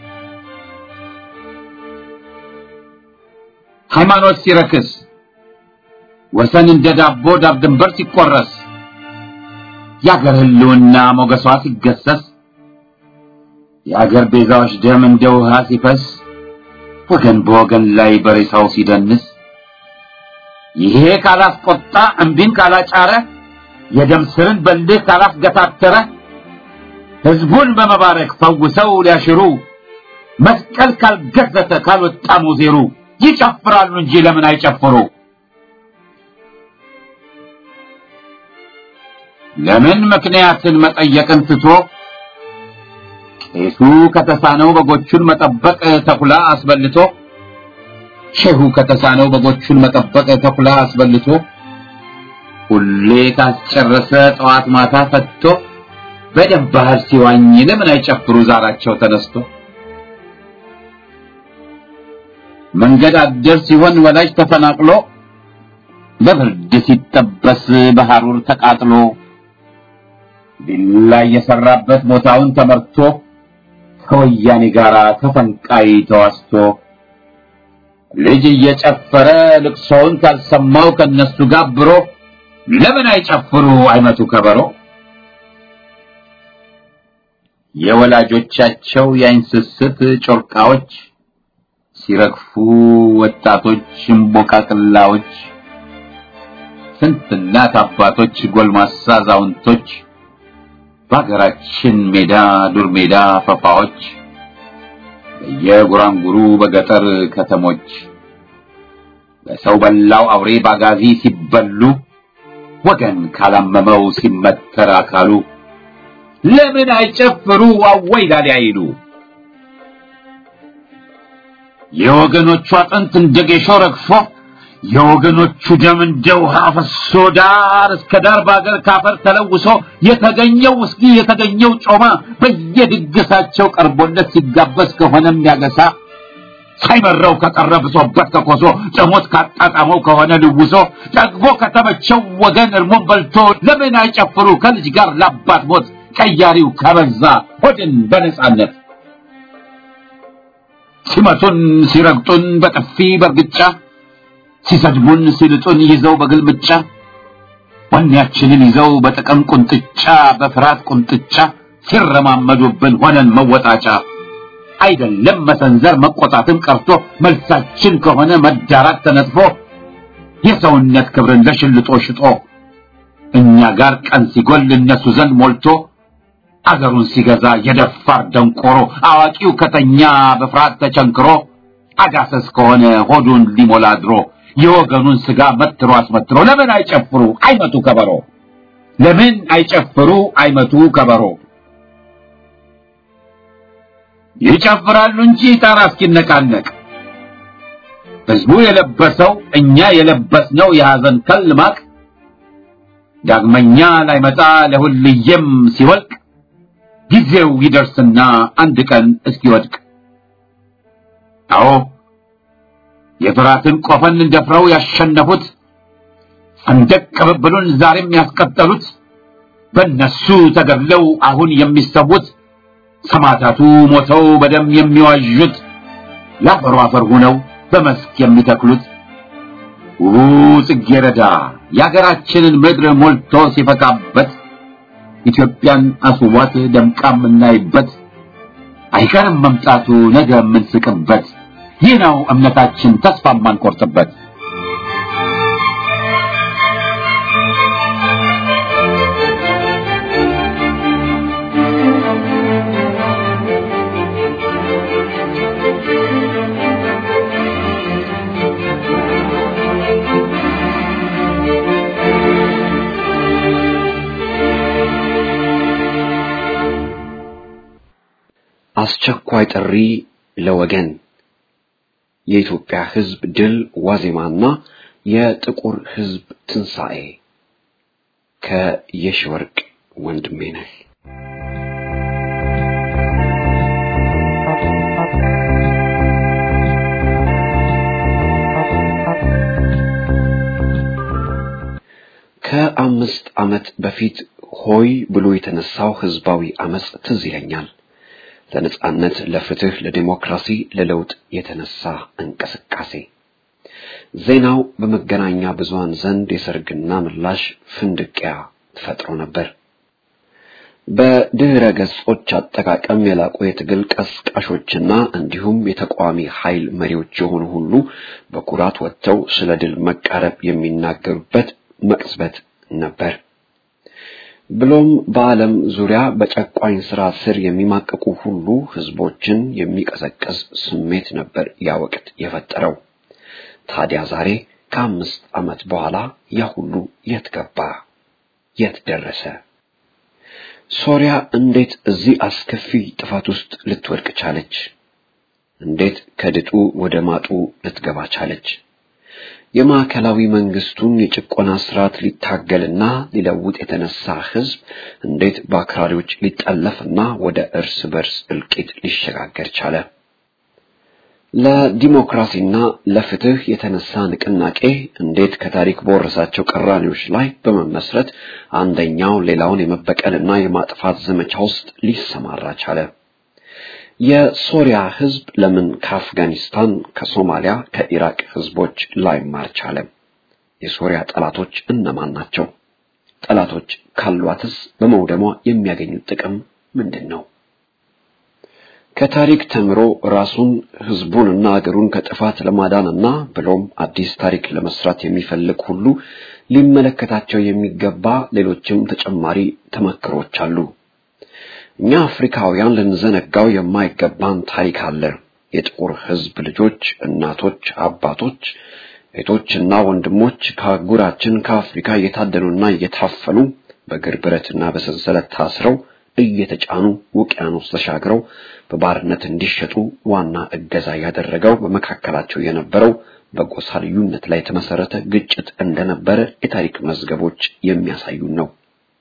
ሃይማኖት ሲረክስ ወሰን እንደ ዳቦ ዳር ድንበር ሲቆረስ የአገር ህልውና ሞገሷ ሲገሰስ የአገር ቤዛዎች ደም እንደ ውሃ ሲፈስ ወገን በወገን ላይ በሬሳው ሲደንስ ይሄ ካላስቆጣ እምቢን ካላጫረ የደም ስርን በልህ ካላስገታተረ ህዝቡን በመባረክ ፈውሰው ሊያሽሩ መስቀል ካልገዘተ ካልወጣ ሙዜሩ ይጨፍራሉ እንጂ ለምን አይጨፍሩ? ለምን ምክንያትን መጠየቅን ትቶ ቄሱ ከተሳነው በጎቹን መጠበቅ ተኩላ አስበልቶ ሼሁ ከተሳነው በጎቹን መጠበቅ ተኩላ አስበልቶ ሁሌ ካስጨረሰ ጠዋት ማታ ፈትቶ በደም ባህር ሲዋኝ ለምን አይጨፍሩ ዛራቸው ተነስቶ መንገድ አደር ሲሆን ወላጅ ተፈናቅሎ በብርድ ሲጠበስ በሐሩር ተቃጥሎ ቢላ የሰራበት ቦታውን ተመርቶ ከወያኔ ጋር ተፈንቃይ ተዋስቶ ልጅ እየጨፈረ ልቅሶውን ካልሰማው ከነሱ ጋብሮ ለምን አይጨፍሩ አይመቱ ከበሮ የወላጆቻቸው የአይን ስስት ጮርቃዎች ሲረግፉ ወጣቶች እምቦቃቅላዎች ስንት እናት አባቶች ጎልማሳ አዛውንቶች በሀገራችን ሜዳ ዱር ሜዳ ፈፋዎች በየጉራንጉሩ በገጠር ከተሞች በሰው በላው አውሬ ባጋዚ ሲበሉ ወገን ካላመመው ሲመተር አካሉ ለምን አይጨፍሩ አወይ ላሊ አይሉ የወገኖቹ አጥንት እንደ ጌሾ ረግፎ የወገኖቹ ደም እንደ ውሃ ፈሶ ዳር እስከ ዳር በአገር ካፈር ተለውሶ የተገኘው ውስኪ የተገኘው ጮማ በየድግሳቸው ቀርቦለት ሲጋበዝ ከሆነም ያገሳ ሳይመረው ከቀረ ብሶበት ከኮሶ ጨሞት ካጣጣመው ከሆነ ልውሶ ጠግቦ ከተመቸው ወገን እርሞን በልቶ ለምን አይጨፍሩ ከልጅ ጋር ለአባት ሞት ቀያሪው ከበዛ ሆድን በነጻነት ሲመቱን ሲረግጡን በጥፊ በርግጫ ሲሰድቡን ሲልጡን ይዘው በግልምጫ ወኔያችንን ይዘው በጥቅም ቁንጥጫ በፍርሃት ቁንጥጫ ሲረማመዱብን ሆነን መወጣጫ አይደለም መሰንዘር መቆጣትም ቀርቶ መልሳችን ከሆነ መዳራት ተነጥፎ የሰውነት ክብርን ለሽልጦ ሽጦ እኛ ጋር ቀን ሲጎል እነሱ ዘንድ ሞልቶ አገሩን ሲገዛ የደፋር ደንቆሮ አዋቂው ከተኛ በፍርሃት ተቸንክሮ አጋሰስ ከሆነ ሆዱን ሊሞላ ድሮ የወገኑን ስጋ መትሮ አስመትሮ ለምን አይጨፍሩ አይመቱ ከበሮ ለምን አይጨፍሩ አይመቱ ከበሮ ይጨፍራሉ እንጂ ጣራ እስኪነቃነቅ ህዝቡ የለበሰው እኛ የለበስነው የሐዘን ከል ማቅ ዳግመኛ ላይመጣ ለሁልየም ሲወልቅ ጊዜው ይደርስና አንድ ቀን እስኪወድቅ አዎ የፍራትን ቆፈን ደፍረው ያሸነፉት ሰንደቅ ቅብብሉን ዛሬም ያስቀጠሉት በእነሱ ተገድለው አሁን የሚሰዉት ሰማዕታቱ ሞተው በደም የሚዋዡት ለአፈሩ አፈር ሆነው በመስክ የሚተክሉት ውቡ ጽጌረዳ የአገራችንን ምድር ሞልቶ ሲፈካበት ኢትዮጵያን አስቧት ደምቃ የምናይበት አይቀርም መምጣቱ ነገ የምንስቅበት ይህ ነው እምነታችን ተስፋ የማንቆርጥበት አስቸኳይ ጥሪ ለወገን የኢትዮጵያ ሕዝብ ድል ዋዜማና የጥቁር ሕዝብ ትንሣኤ ከየሺወርቅ ወንድሜ ነህ። ከአምስት ዓመት በፊት ሆይ ብሎ የተነሳው ህዝባዊ አመጽ ትዝ ይለኛል። ለነጻነት፣ ለፍትህ፣ ለዲሞክራሲ፣ ለለውጥ የተነሳ እንቅስቃሴ ዜናው በመገናኛ ብዙሃን ዘንድ የሰርግና ምላሽ ፍንድቂያ ፈጥሮ ነበር። በድህረ ገጾች አጠቃቀም የላቁ የትግል ቀስቃሾችና እንዲሁም የተቃዋሚ ኃይል መሪዎች የሆኑ ሁሉ በኩራት ወጥተው ስለ ድል መቃረብ የሚናገሩበት መቅጽበት ነበር። ብሎም በዓለም ዙሪያ በጨቋኝ ስራ ስር የሚማቀቁ ሁሉ ህዝቦችን የሚቀሰቅስ ስሜት ነበር ያ ወቅት የፈጠረው። ታዲያ ዛሬ ከአምስት ዓመት በኋላ ያ ሁሉ የት ገባ? የት ደረሰ? ሶሪያ እንዴት እዚህ አስከፊ ጥፋት ውስጥ ልትወድቅ ቻለች? እንዴት ከድጡ ወደ ማጡ ልትገባ ቻለች? የማዕከላዊ መንግስቱን የጭቆና ስርዓት ሊታገልና ሊለውጥ የተነሳ ህዝብ እንዴት በአክራሪዎች ሊጠለፍና ወደ እርስ በርስ እልቂት ሊሸጋገር ቻለ? ለዲሞክራሲና ለፍትህ የተነሳ ንቅናቄ እንዴት ከታሪክ በወረሳቸው ቅራኔዎች ላይ በመመስረት አንደኛው ሌላውን የመበቀልና የማጥፋት ዘመቻ ውስጥ ሊሰማራ ቻለ? የሶሪያ ህዝብ ለምን ከአፍጋኒስታን፣ ከሶማሊያ፣ ከኢራቅ ህዝቦች ላይማር ቻለ? የሶሪያ ጠላቶች እነማን ናቸው? ጠላቶች ካሏትስ በመውደሟ የሚያገኙት ጥቅም ምንድን ነው? ከታሪክ ተምሮ ራሱን ህዝቡንና አገሩን ከጥፋት ለማዳንና ብሎም አዲስ ታሪክ ለመስራት የሚፈልግ ሁሉ ሊመለከታቸው የሚገባ ሌሎችም ተጨማሪ ተመክሮች አሉ። እኛ አፍሪካውያን ልንዘነጋው የማይገባን ታሪክ አለ። የጥቁር ህዝብ ልጆች፣ እናቶች፣ አባቶች፣ እህቶችና ወንድሞች ከአህጉራችን ከአፍሪካ እየታደኑና እየታፈኑ በእግር ብረትና በሰንሰለት ታስረው እየተጫኑ ውቅያኖስ ተሻግረው በባርነት እንዲሸጡ ዋና እገዛ ያደረገው በመካከላቸው የነበረው በጎሳ ልዩነት ላይ የተመሰረተ ግጭት እንደነበረ የታሪክ መዝገቦች የሚያሳዩን ነው።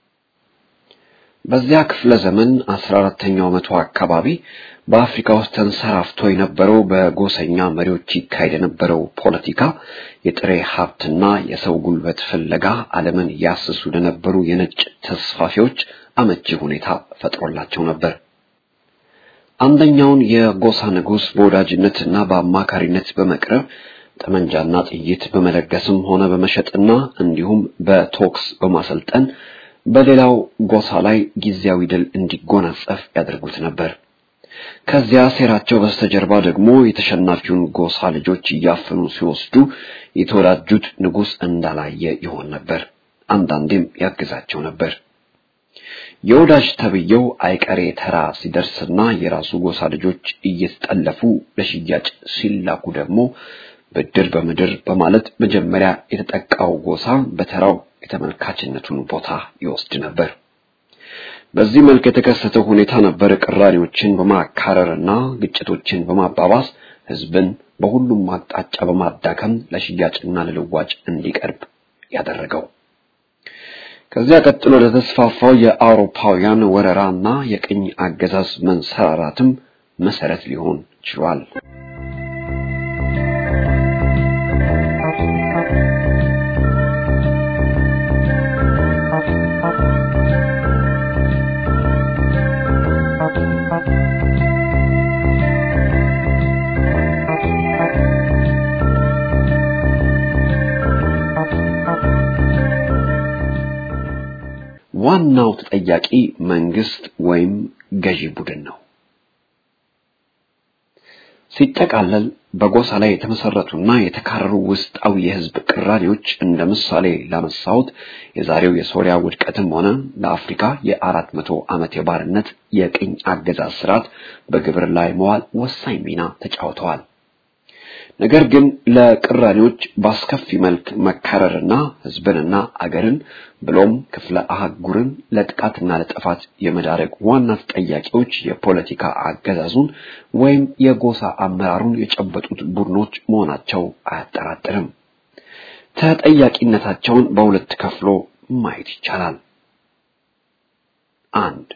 በዚያ ክፍለ ዘመን አስራ አራተኛው መቶ አካባቢ በአፍሪካ ውስጥ ተንሰራፍቶ የነበረው በጎሰኛ መሪዎች ይካሄድ የነበረው ፖለቲካ የጥሬ ሀብትና የሰው ጉልበት ፍለጋ ዓለምን ያስሱ ለነበሩ የነጭ ተስፋፊዎች አመቺ ሁኔታ ፈጥሮላቸው ነበር። አንደኛውን የጎሳ ንጉሥ በወዳጅነትና በአማካሪነት በመቅረብ ጠመንጃና ጥይት በመለገስም ሆነ በመሸጥና እንዲሁም በቶክስ በማሰልጠን በሌላው ጎሳ ላይ ጊዜያዊ ድል እንዲጎናጸፍ ያደርጉት ነበር። ከዚያ ሴራቸው በስተጀርባ ደግሞ የተሸናፊውን ጎሳ ልጆች እያፈኑ ሲወስዱ የተወዳጁት ንጉሥ እንዳላየ ይሆን ነበር። አንዳንዴም ያግዛቸው ነበር። የወዳጅ ተብየው አይቀሬ ተራ ሲደርስና የራሱ ጎሳ ልጆች እየተጠለፉ ለሽያጭ ሲላኩ ደግሞ ብድር በምድር በማለት መጀመሪያ የተጠቃው ጎሳ በተራው የተመልካችነቱን ቦታ ይወስድ ነበር። በዚህ መልክ የተከሰተው ሁኔታ ነበር ቅራኔዎችን በማካረርና ግጭቶችን በማባባስ ህዝብን በሁሉም አቅጣጫ በማዳከም ለሽያጭና ለልዋጭ እንዲቀርብ ያደረገው። ከዚያ ቀጥሎ ለተስፋፋው የአውሮፓውያን ወረራና የቅኝ አገዛዝ መንሰራራትም መሰረት ሊሆን ችሏል። ዋናው ተጠያቂ መንግስት ወይም ገዢ ቡድን ነው። ሲጠቃለል በጎሳ ላይ የተመሰረቱና የተካረሩ ውስጣዊ የህዝብ ቅራኔዎች እንደ ምሳሌ ላነሳሁት የዛሬው የሶሪያ ውድቀትም ሆነ ለአፍሪካ የአራት መቶ ዓመት የባርነት የቅኝ አገዛዝ ስርዓት በግብር ላይ መዋል ወሳኝ ሚና ተጫውተዋል። ነገር ግን ለቅራኔዎች በአስከፊ መልክ መካረርና ህዝብንና አገርን ብሎም ክፍለ አህጉርን ለጥቃትና ለጥፋት የመዳረግ ዋና ተጠያቂዎች የፖለቲካ አገዛዙን ወይም የጎሳ አመራሩን የጨበጡት ቡድኖች መሆናቸው አያጠራጥርም። ተጠያቂነታቸውን በሁለት ከፍሎ ማየት ይቻላል። አንድ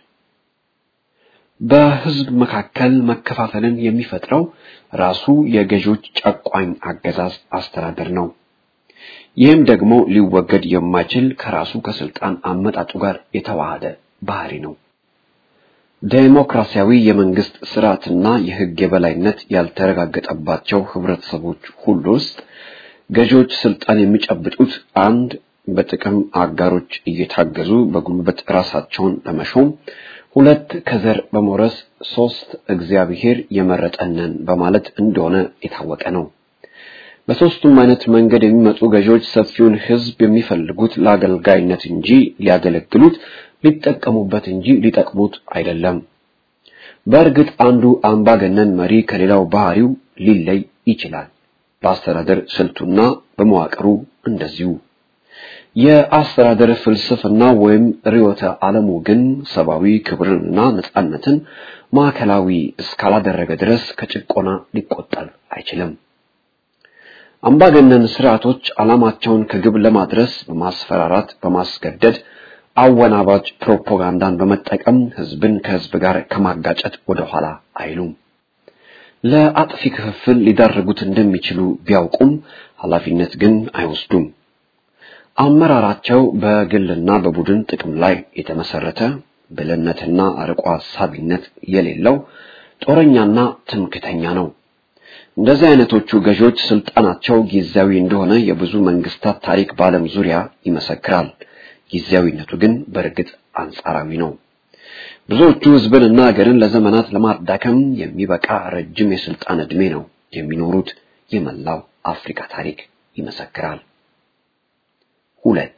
በህዝብ መካከል መከፋፈልን የሚፈጥረው ራሱ የገዢዎች ጨቋኝ አገዛዝ አስተዳደር ነው። ይህም ደግሞ ሊወገድ የማይችል ከራሱ ከስልጣን አመጣጡ ጋር የተዋሃደ ባህሪ ነው። ዴሞክራሲያዊ የመንግስት ስርዓትና የህግ የበላይነት ያልተረጋገጠባቸው ህብረተሰቦች ሁሉ ውስጥ ገዢዎች ስልጣን የሚጨብጡት አንድ በጥቅም አጋሮች እየታገዙ በጉልበት ራሳቸውን ለመሾም፣ ሁለት ከዘር በመውረስ፣ ሶስት እግዚአብሔር የመረጠንን በማለት እንደሆነ የታወቀ ነው። በሶስቱም አይነት መንገድ የሚመጡ ገዢዎች ሰፊውን ህዝብ የሚፈልጉት ለአገልጋይነት እንጂ ሊያገለግሉት ሊጠቀሙበት እንጂ ሊጠቅሙት አይደለም። በእርግጥ አንዱ አምባገነን መሪ ከሌላው ባህሪው ሊለይ ይችላል። በአስተዳደር ስልቱና በመዋቅሩ እንደዚሁ። የአስተዳደር ፍልስፍና ወይም ርዕዮተ ዓለሙ ግን ሰብአዊ ክብርንና ነጻነትን ማዕከላዊ እስካላደረገ ድረስ ከጭቆና ሊቆጠር አይችልም። አምባገነን ስርዓቶች ዓላማቸውን ከግብ ለማድረስ በማስፈራራት፣ በማስገደድ አወናባጅ ፕሮፓጋንዳን በመጠቀም ህዝብን ከህዝብ ጋር ከማጋጨት ወደ ኋላ አይሉም። ለአጥፊ ክፍፍል ሊዳርጉት እንደሚችሉ ቢያውቁም ኃላፊነት ግን አይወስዱም። አመራራቸው በግልና በቡድን ጥቅም ላይ የተመሰረተ ብልህነትና አርቆ ሀሳቢነት የሌለው ጦረኛና ትምክተኛ ነው። እንደዚህ አይነቶቹ ገዢዎች ስልጣናቸው ጊዜያዊ እንደሆነ የብዙ መንግስታት ታሪክ በዓለም ዙሪያ ይመሰክራል። ጊዜያዊነቱ ግን በእርግጥ አንጻራዊ ነው። ብዙዎቹ ህዝብንና ሀገርን ለዘመናት ለማዳከም የሚበቃ ረጅም የስልጣን ዕድሜ ነው የሚኖሩት። የመላው አፍሪካ ታሪክ ይመሰክራል። ሁለት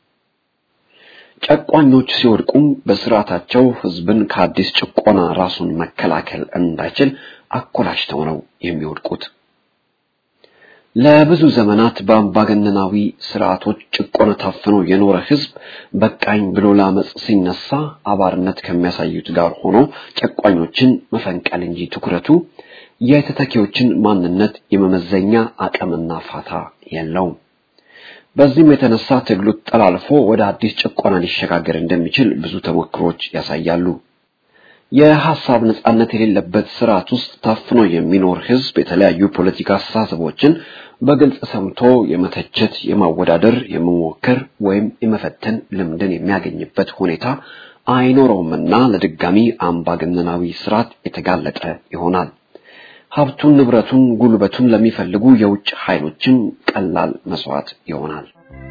ጨቋኞች ሲወድቁም በስርዓታቸው ህዝብን ከአዲስ ጭቆና ራሱን መከላከል እንዳይችል አኮላሽተው ነው የሚወድቁት። ለብዙ ዘመናት በአምባገነናዊ ስርዓቶች ጭቆና ታፍኖ የኖረ ህዝብ በቃኝ ብሎ ለአመፅ ሲነሳ አባርነት ከሚያሳዩት ጋር ሆኖ ጨቋኞችን መፈንቀል እንጂ ትኩረቱ የተተኪዎችን ማንነት የመመዘኛ አቅምና ፋታ የለውም። በዚህም የተነሳ ትግሉ ጠላልፎ ወደ አዲስ ጭቆና ሊሸጋገር እንደሚችል ብዙ ተሞክሮች ያሳያሉ። የሐሳብ ነጻነት የሌለበት ስርዓት ውስጥ ታፍኖ የሚኖር ህዝብ የተለያዩ ፖለቲካ አስተሳሰቦችን በግልጽ ሰምቶ የመተቸት፣ የማወዳደር፣ የመሞከር ወይም የመፈተን ልምድን የሚያገኝበት ሁኔታ አይኖረውምና ለድጋሚ አምባገነናዊ ስርዓት የተጋለጠ ይሆናል። ሀብቱን፣ ንብረቱን፣ ጉልበቱን ለሚፈልጉ የውጭ ኃይሎችም ቀላል መስዋዕት ይሆናል።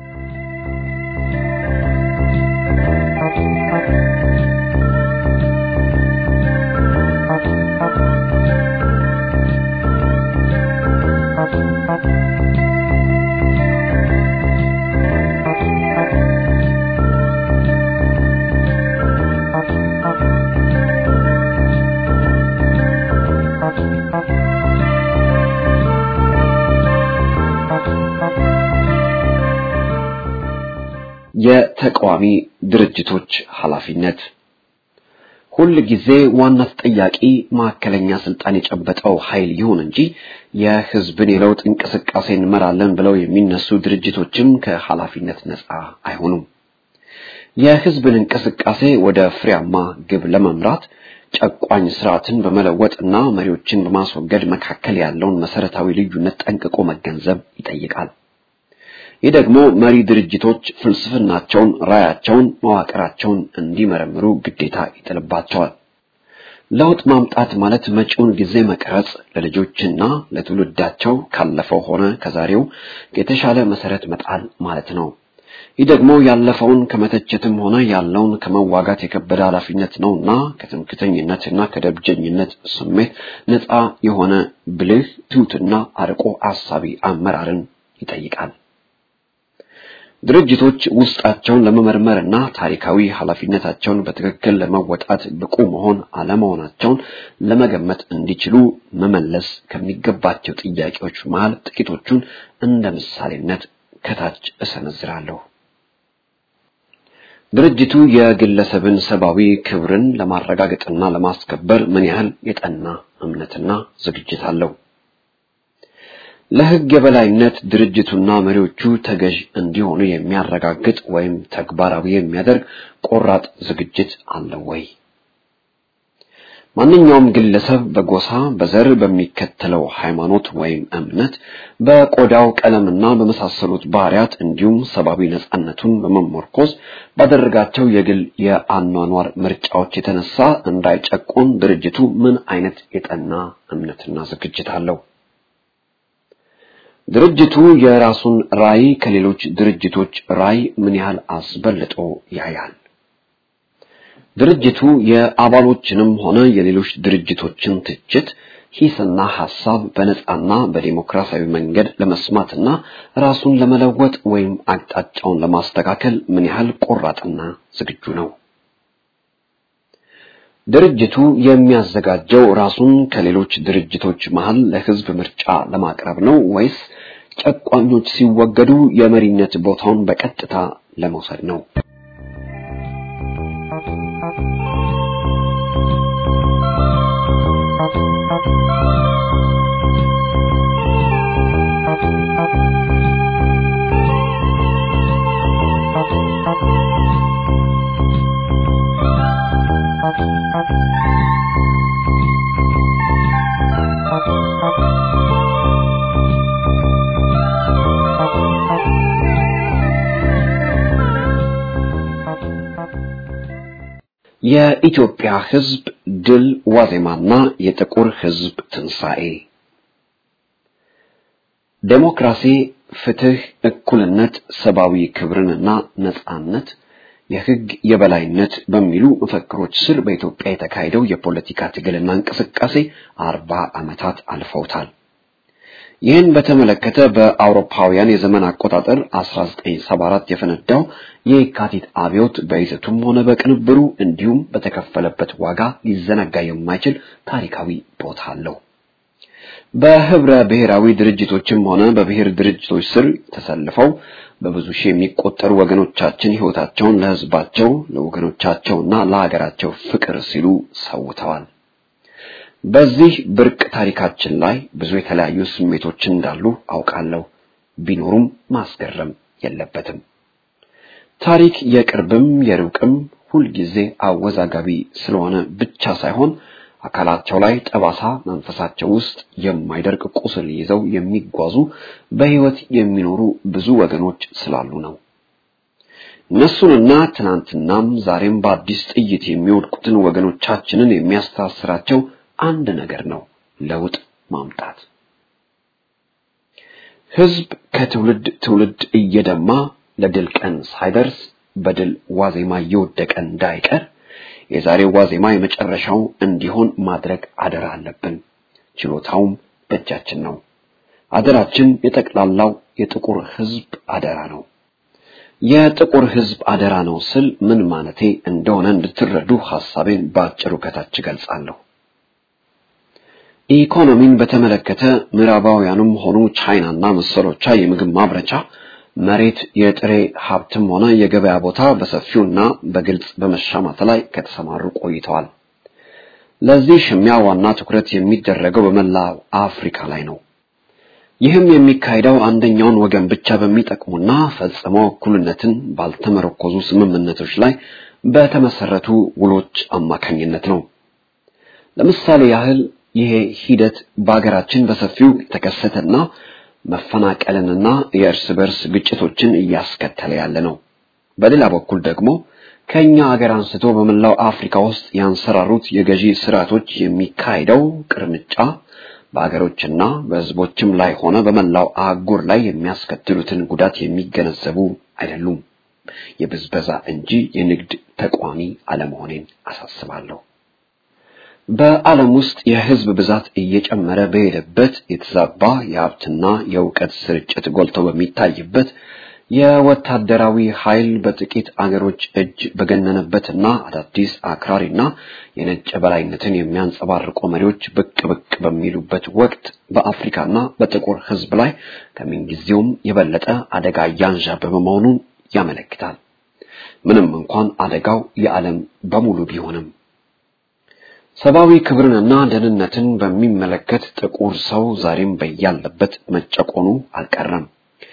የተቃዋሚ ድርጅቶች ኃላፊነት ሁል ጊዜ ዋና ተጠያቂ ማዕከለኛ ስልጣን የጨበጠው ኃይል ይሁን እንጂ የህዝብን የለውጥ እንቅስቃሴ እንመራለን ብለው የሚነሱ ድርጅቶችም ከኃላፊነት ነፃ አይሆኑም። የህዝብን እንቅስቃሴ ወደ ፍሬያማ ግብ ለመምራት ጨቋኝ ስርዓትን በመለወጥና መሪዎችን በማስወገድ መካከል ያለውን መሰረታዊ ልዩነት ጠንቅቆ መገንዘብ ይጠይቃል። ይህ ደግሞ መሪ ድርጅቶች ፍልስፍናቸውን፣ ራያቸውን፣ መዋቅራቸውን እንዲመረምሩ ግዴታ ይጥልባቸዋል። ለውጥ ማምጣት ማለት መጪውን ጊዜ መቅረጽ፣ ለልጆችና ለትውልዳቸው ካለፈው ሆነ ከዛሬው የተሻለ መሰረት መጣል ማለት ነው። ይህ ደግሞ ያለፈውን ከመተቸትም ሆነ ያለውን ከመዋጋት የከበደ ኃላፊነት ነውና ከትምክተኝነትና ከደብጀኝነት ስሜት ነፃ የሆነ ብልህ ትሑትና አርቆ አሳቢ አመራርን ይጠይቃል። ድርጅቶች ውስጣቸውን ለመመርመርና ታሪካዊ ኃላፊነታቸውን በትክክል ለመወጣት ብቁ መሆን አለመሆናቸውን ለመገመት እንዲችሉ መመለስ ከሚገባቸው ጥያቄዎች መሃል ጥቂቶቹን እንደ ምሳሌነት ከታች እሰነዝራለሁ። ድርጅቱ የግለሰብን ሰብአዊ ክብርን ለማረጋገጥና ለማስከበር ምን ያህል የጠና እምነትና ዝግጅት አለው? ለሕግ የበላይነት ድርጅቱና መሪዎቹ ተገዥ እንዲሆኑ የሚያረጋግጥ ወይም ተግባራዊ የሚያደርግ ቆራጥ ዝግጅት አለው ወይ? ማንኛውም ግለሰብ በጎሳ፣ በዘር፣ በሚከተለው ሃይማኖት ወይም እምነት፣ በቆዳው ቀለምና በመሳሰሉት ባህሪያት እንዲሁም ሰብአዊ ነጻነቱን በመመርኮዝ ባደረጋቸው የግል የአኗኗር ምርጫዎች የተነሳ እንዳይጨቆን ድርጅቱ ምን አይነት የጠና እምነትና ዝግጅት አለው? ድርጅቱ የራሱን ራዕይ ከሌሎች ድርጅቶች ራዕይ ምን ያህል አስበልጦ ያያል? ድርጅቱ የአባሎችንም ሆነ የሌሎች ድርጅቶችን ትችት፣ ሂስና ሐሳብ በነጻና በዲሞክራሲያዊ መንገድ ለመስማትና ራሱን ለመለወጥ ወይም አቅጣጫውን ለማስተካከል ምን ያህል ቆራጥና ዝግጁ ነው? ድርጅቱ የሚያዘጋጀው ራሱን ከሌሎች ድርጅቶች መሃል ለሕዝብ ምርጫ ለማቅረብ ነው ወይስ ጨቋኞች ሲወገዱ የመሪነት ቦታውን በቀጥታ ለመውሰድ ነው? የኢትዮጵያ ሕዝብ ድል ዋዜማና የጥቁር ሕዝብ ትንሣኤ ዴሞክራሲ፣ ፍትህ፣ እኩልነት፣ ሰብአዊ ክብርንና ነጻነት፣ የሕግ የበላይነት በሚሉ መፈክሮች ስር በኢትዮጵያ የተካሄደው የፖለቲካ ትግልና እንቅስቃሴ አርባ ዓመታት አልፈውታል። ይህን በተመለከተ በአውሮፓውያን የዘመን አቆጣጠር 1974 የፈነዳው የካቲት አብዮት በይዘቱም ሆነ በቅንብሩ እንዲሁም በተከፈለበት ዋጋ ሊዘነጋ የማይችል ታሪካዊ ቦታ አለው። በህብረ ብሔራዊ ድርጅቶችም ሆነ በብሔር ድርጅቶች ስር ተሰልፈው በብዙ ሺህ የሚቆጠሩ ወገኖቻችን ሕይወታቸውን ለሕዝባቸው ለወገኖቻቸውና ለሀገራቸው ፍቅር ሲሉ ሰውተዋል። በዚህ ብርቅ ታሪካችን ላይ ብዙ የተለያዩ ስሜቶች እንዳሉ አውቃለሁ። ቢኖሩም ማስገረም የለበትም። ታሪክ የቅርብም የሩቅም ሁልጊዜ አወዛጋቢ ስለሆነ ብቻ ሳይሆን አካላቸው ላይ ጠባሳ፣ መንፈሳቸው ውስጥ የማይደርቅ ቁስል ይዘው የሚጓዙ በሕይወት የሚኖሩ ብዙ ወገኖች ስላሉ ነው። እነሱንና ትናንትናም ዛሬም በአዲስ ጥይት የሚወድቁትን ወገኖቻችንን የሚያስተሳስራቸው አንድ ነገር ነው፣ ለውጥ ማምጣት። ሕዝብ ከትውልድ ትውልድ እየደማ ለድል ቀን ሳይደርስ በድል ዋዜማ እየወደቀ እንዳይቀር የዛሬው ዋዜማ የመጨረሻው እንዲሆን ማድረግ አደራ አለብን። ችሎታውም በእጃችን ነው። አደራችን የጠቅላላው የጥቁር ሕዝብ አደራ ነው። የጥቁር ሕዝብ አደራ ነው ስል ምን ማለቴ እንደሆነ እንድትረዱ ሐሳቤን በአጭሩ ከታች ገልጻለሁ። ኢኮኖሚን በተመለከተ ምዕራባውያኑም ሆኑ ቻይናና መሰሎቿ የምግብ ማምረቻ መሬት፣ የጥሬ ሀብትም ሆነ የገበያ ቦታ በሰፊውና በግልጽ በመሻማት ላይ ከተሰማሩ ቆይተዋል። ለዚህ ሽሚያ ዋና ትኩረት የሚደረገው በመላው አፍሪካ ላይ ነው። ይህም የሚካሄደው አንደኛውን ወገን ብቻ በሚጠቅሙና ፈጽሞ እኩልነትን ባልተመረኮዙ ስምምነቶች ላይ በተመሰረቱ ውሎች አማካኝነት ነው። ለምሳሌ ያህል ይሄ ሂደት በሀገራችን በሰፊው የተከሰተና መፈናቀልንና የእርስ በርስ ግጭቶችን እያስከተለ ያለ ነው። በሌላ በኩል ደግሞ ከኛ ሀገር አንስቶ በመላው አፍሪካ ውስጥ ያንሰራሩት የገዢ ስርዓቶች የሚካሄደው ቅርምጫ በሀገሮችና በሕዝቦችም ላይ ሆነ በመላው አህጉር ላይ የሚያስከትሉትን ጉዳት የሚገነዘቡ አይደሉም። የብዝበዛ እንጂ የንግድ ተቋሚ አለመሆኔን አሳስባለሁ። በዓለም ውስጥ የሕዝብ ብዛት እየጨመረ በሄደበት የተዛባ የሀብትና የእውቀት ስርጭት ጎልቶ በሚታይበት የወታደራዊ ኃይል በጥቂት አገሮች እጅ በገነነበትና አዳዲስ አክራሪና የነጭ በላይነትን የሚያንጸባርቁ መሪዎች ብቅ ብቅ በሚሉበት ወቅት በአፍሪካና በጥቁር ሕዝብ ላይ ከምንጊዜውም የበለጠ አደጋ እያንዣበበ መሆኑን ያመለክታል። ምንም እንኳን አደጋው የዓለም በሙሉ ቢሆንም ሰብአዊ ክብርንና ደህንነትን በሚመለከት ጥቁር ሰው ዛሬም በያለበት መጨቆኑ አልቀረም።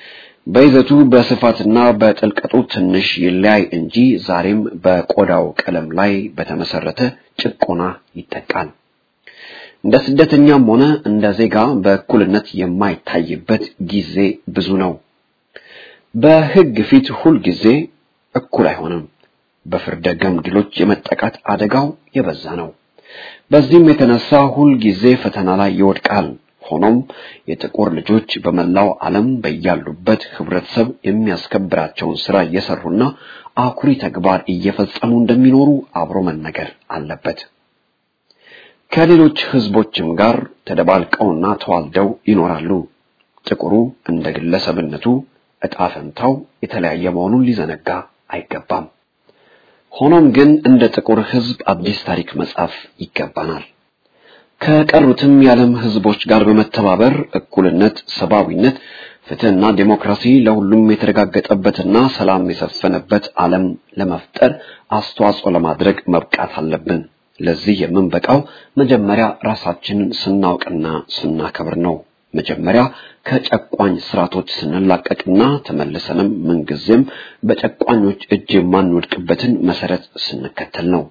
በይዘቱ በስፋትና በጥልቀቱ ትንሽ ይለያይ እንጂ ዛሬም በቆዳው ቀለም ላይ በተመሰረተ ጭቆና ይጠቃል። እንደ ስደተኛም ሆነ እንደ ዜጋ በእኩልነት የማይታይበት ጊዜ ብዙ ነው። በሕግ ፊት ሁል ጊዜ እኩል አይሆንም። በፍርደ ገምድሎች የመጠቃት አደጋው የበዛ ነው። በዚህም የተነሳ ሁል ጊዜ ፈተና ላይ ይወድቃል። ሆኖም የጥቁር ልጆች በመላው ዓለም በያሉበት ህብረተሰብ የሚያስከብራቸውን ስራ እየሰሩና አኩሪ ተግባር እየፈጸሙ እንደሚኖሩ አብሮ መነገር አለበት። ከሌሎች ህዝቦችም ጋር ተደባልቀውና ተዋልደው ይኖራሉ። ጥቁሩ እንደ ግለሰብነቱ ዕጣ ፈንታው የተለያየ መሆኑን ሊዘነጋ አይገባም። ሆኖም ግን እንደ ጥቁር ህዝብ አዲስ ታሪክ መጻፍ ይገባናል። ከቀሩትም የዓለም ህዝቦች ጋር በመተባበር እኩልነት፣ ሰብአዊነት፣ ፍትህና ዴሞክራሲ ለሁሉም የተረጋገጠበትና ሰላም የሰፈነበት ዓለም ለመፍጠር አስተዋጽኦ ለማድረግ መብቃት አለብን። ለዚህ የምንበቃው መጀመሪያ ራሳችንን ስናውቅና ስናከብር ነው። መጀመሪያ ከጨቋኝ ስርዓቶች ስንላቀቅና ተመልሰንም ምንጊዜም በጨቋኞች እጅ የማንወድቅበትን መሰረት ስንከተል ነው።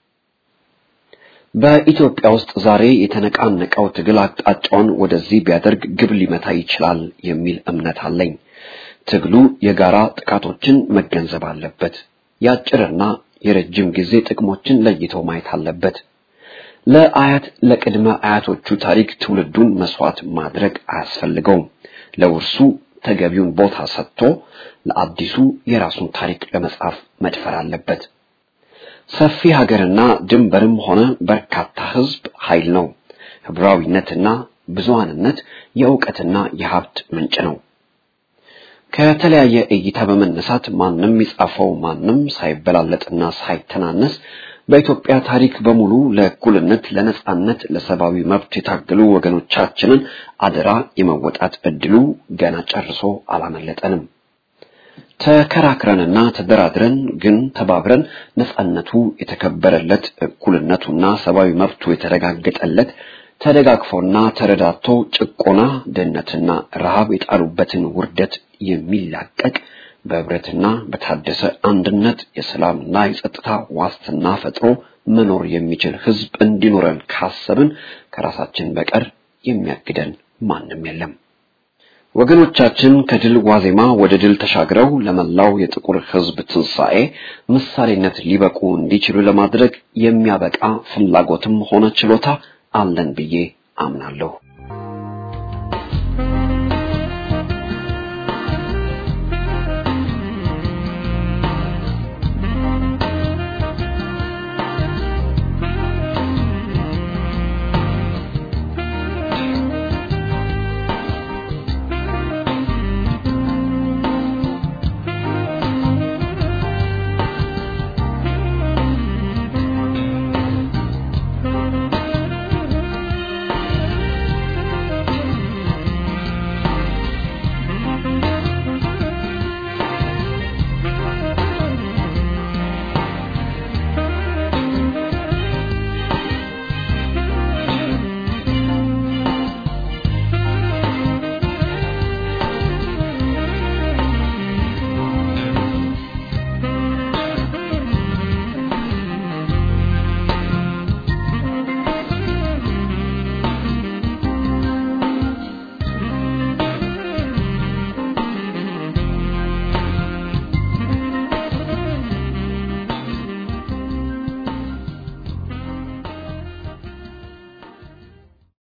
በኢትዮጵያ ውስጥ ዛሬ የተነቃነቀው ትግል አቅጣጫውን ወደዚህ ቢያደርግ ግብ ሊመታ ይችላል የሚል እምነት አለኝ። ትግሉ የጋራ ጥቃቶችን መገንዘብ አለበት። የአጭርና የረጅም ጊዜ ጥቅሞችን ለይቶ ማየት አለበት። ለአያት ለቅድመ አያቶቹ ታሪክ ትውልዱን መስዋዕት ማድረግ አያስፈልገውም። ለውርሱ ተገቢውን ቦታ ሰጥቶ ለአዲሱ የራሱን ታሪክ ለመጻፍ መድፈር አለበት። ሰፊ ሀገርና ድንበርም ሆነ በርካታ ህዝብ ኃይል ነው። ህብራዊነትና ብዙሃንነት የእውቀትና የሀብት ምንጭ ነው። ከተለያየ እይታ በመነሳት ማንም የጻፈው ማንም ሳይበላለጥና ሳይተናነስ በኢትዮጵያ ታሪክ በሙሉ ለእኩልነት፣ ለነጻነት፣ ለሰብአዊ መብት የታገሉ ወገኖቻችንን አደራ የመወጣት እድሉ ገና ጨርሶ አላመለጠንም። ተከራክረንና ተደራድረን ግን ተባብረን ነጻነቱ የተከበረለት እኩልነቱና ሰብአዊ መብቱ የተረጋገጠለት ተደጋግፎና ተረዳቶ ጭቆና፣ ድህነትና ረሃብ የጣሉበትን ውርደት የሚላቀቅ በህብረትና በታደሰ አንድነት የሰላምና የጸጥታ ዋስትና ፈጥሮ መኖር የሚችል ህዝብ እንዲኖረን ካሰብን ከራሳችን በቀር የሚያግደን ማንም የለም። ወገኖቻችን ከድል ዋዜማ ወደ ድል ተሻግረው ለመላው የጥቁር ህዝብ ትንሣኤ ምሳሌነት ሊበቁ እንዲችሉ ለማድረግ የሚያበቃ ፍላጎትም ሆነ ችሎታ አለን ብዬ አምናለሁ።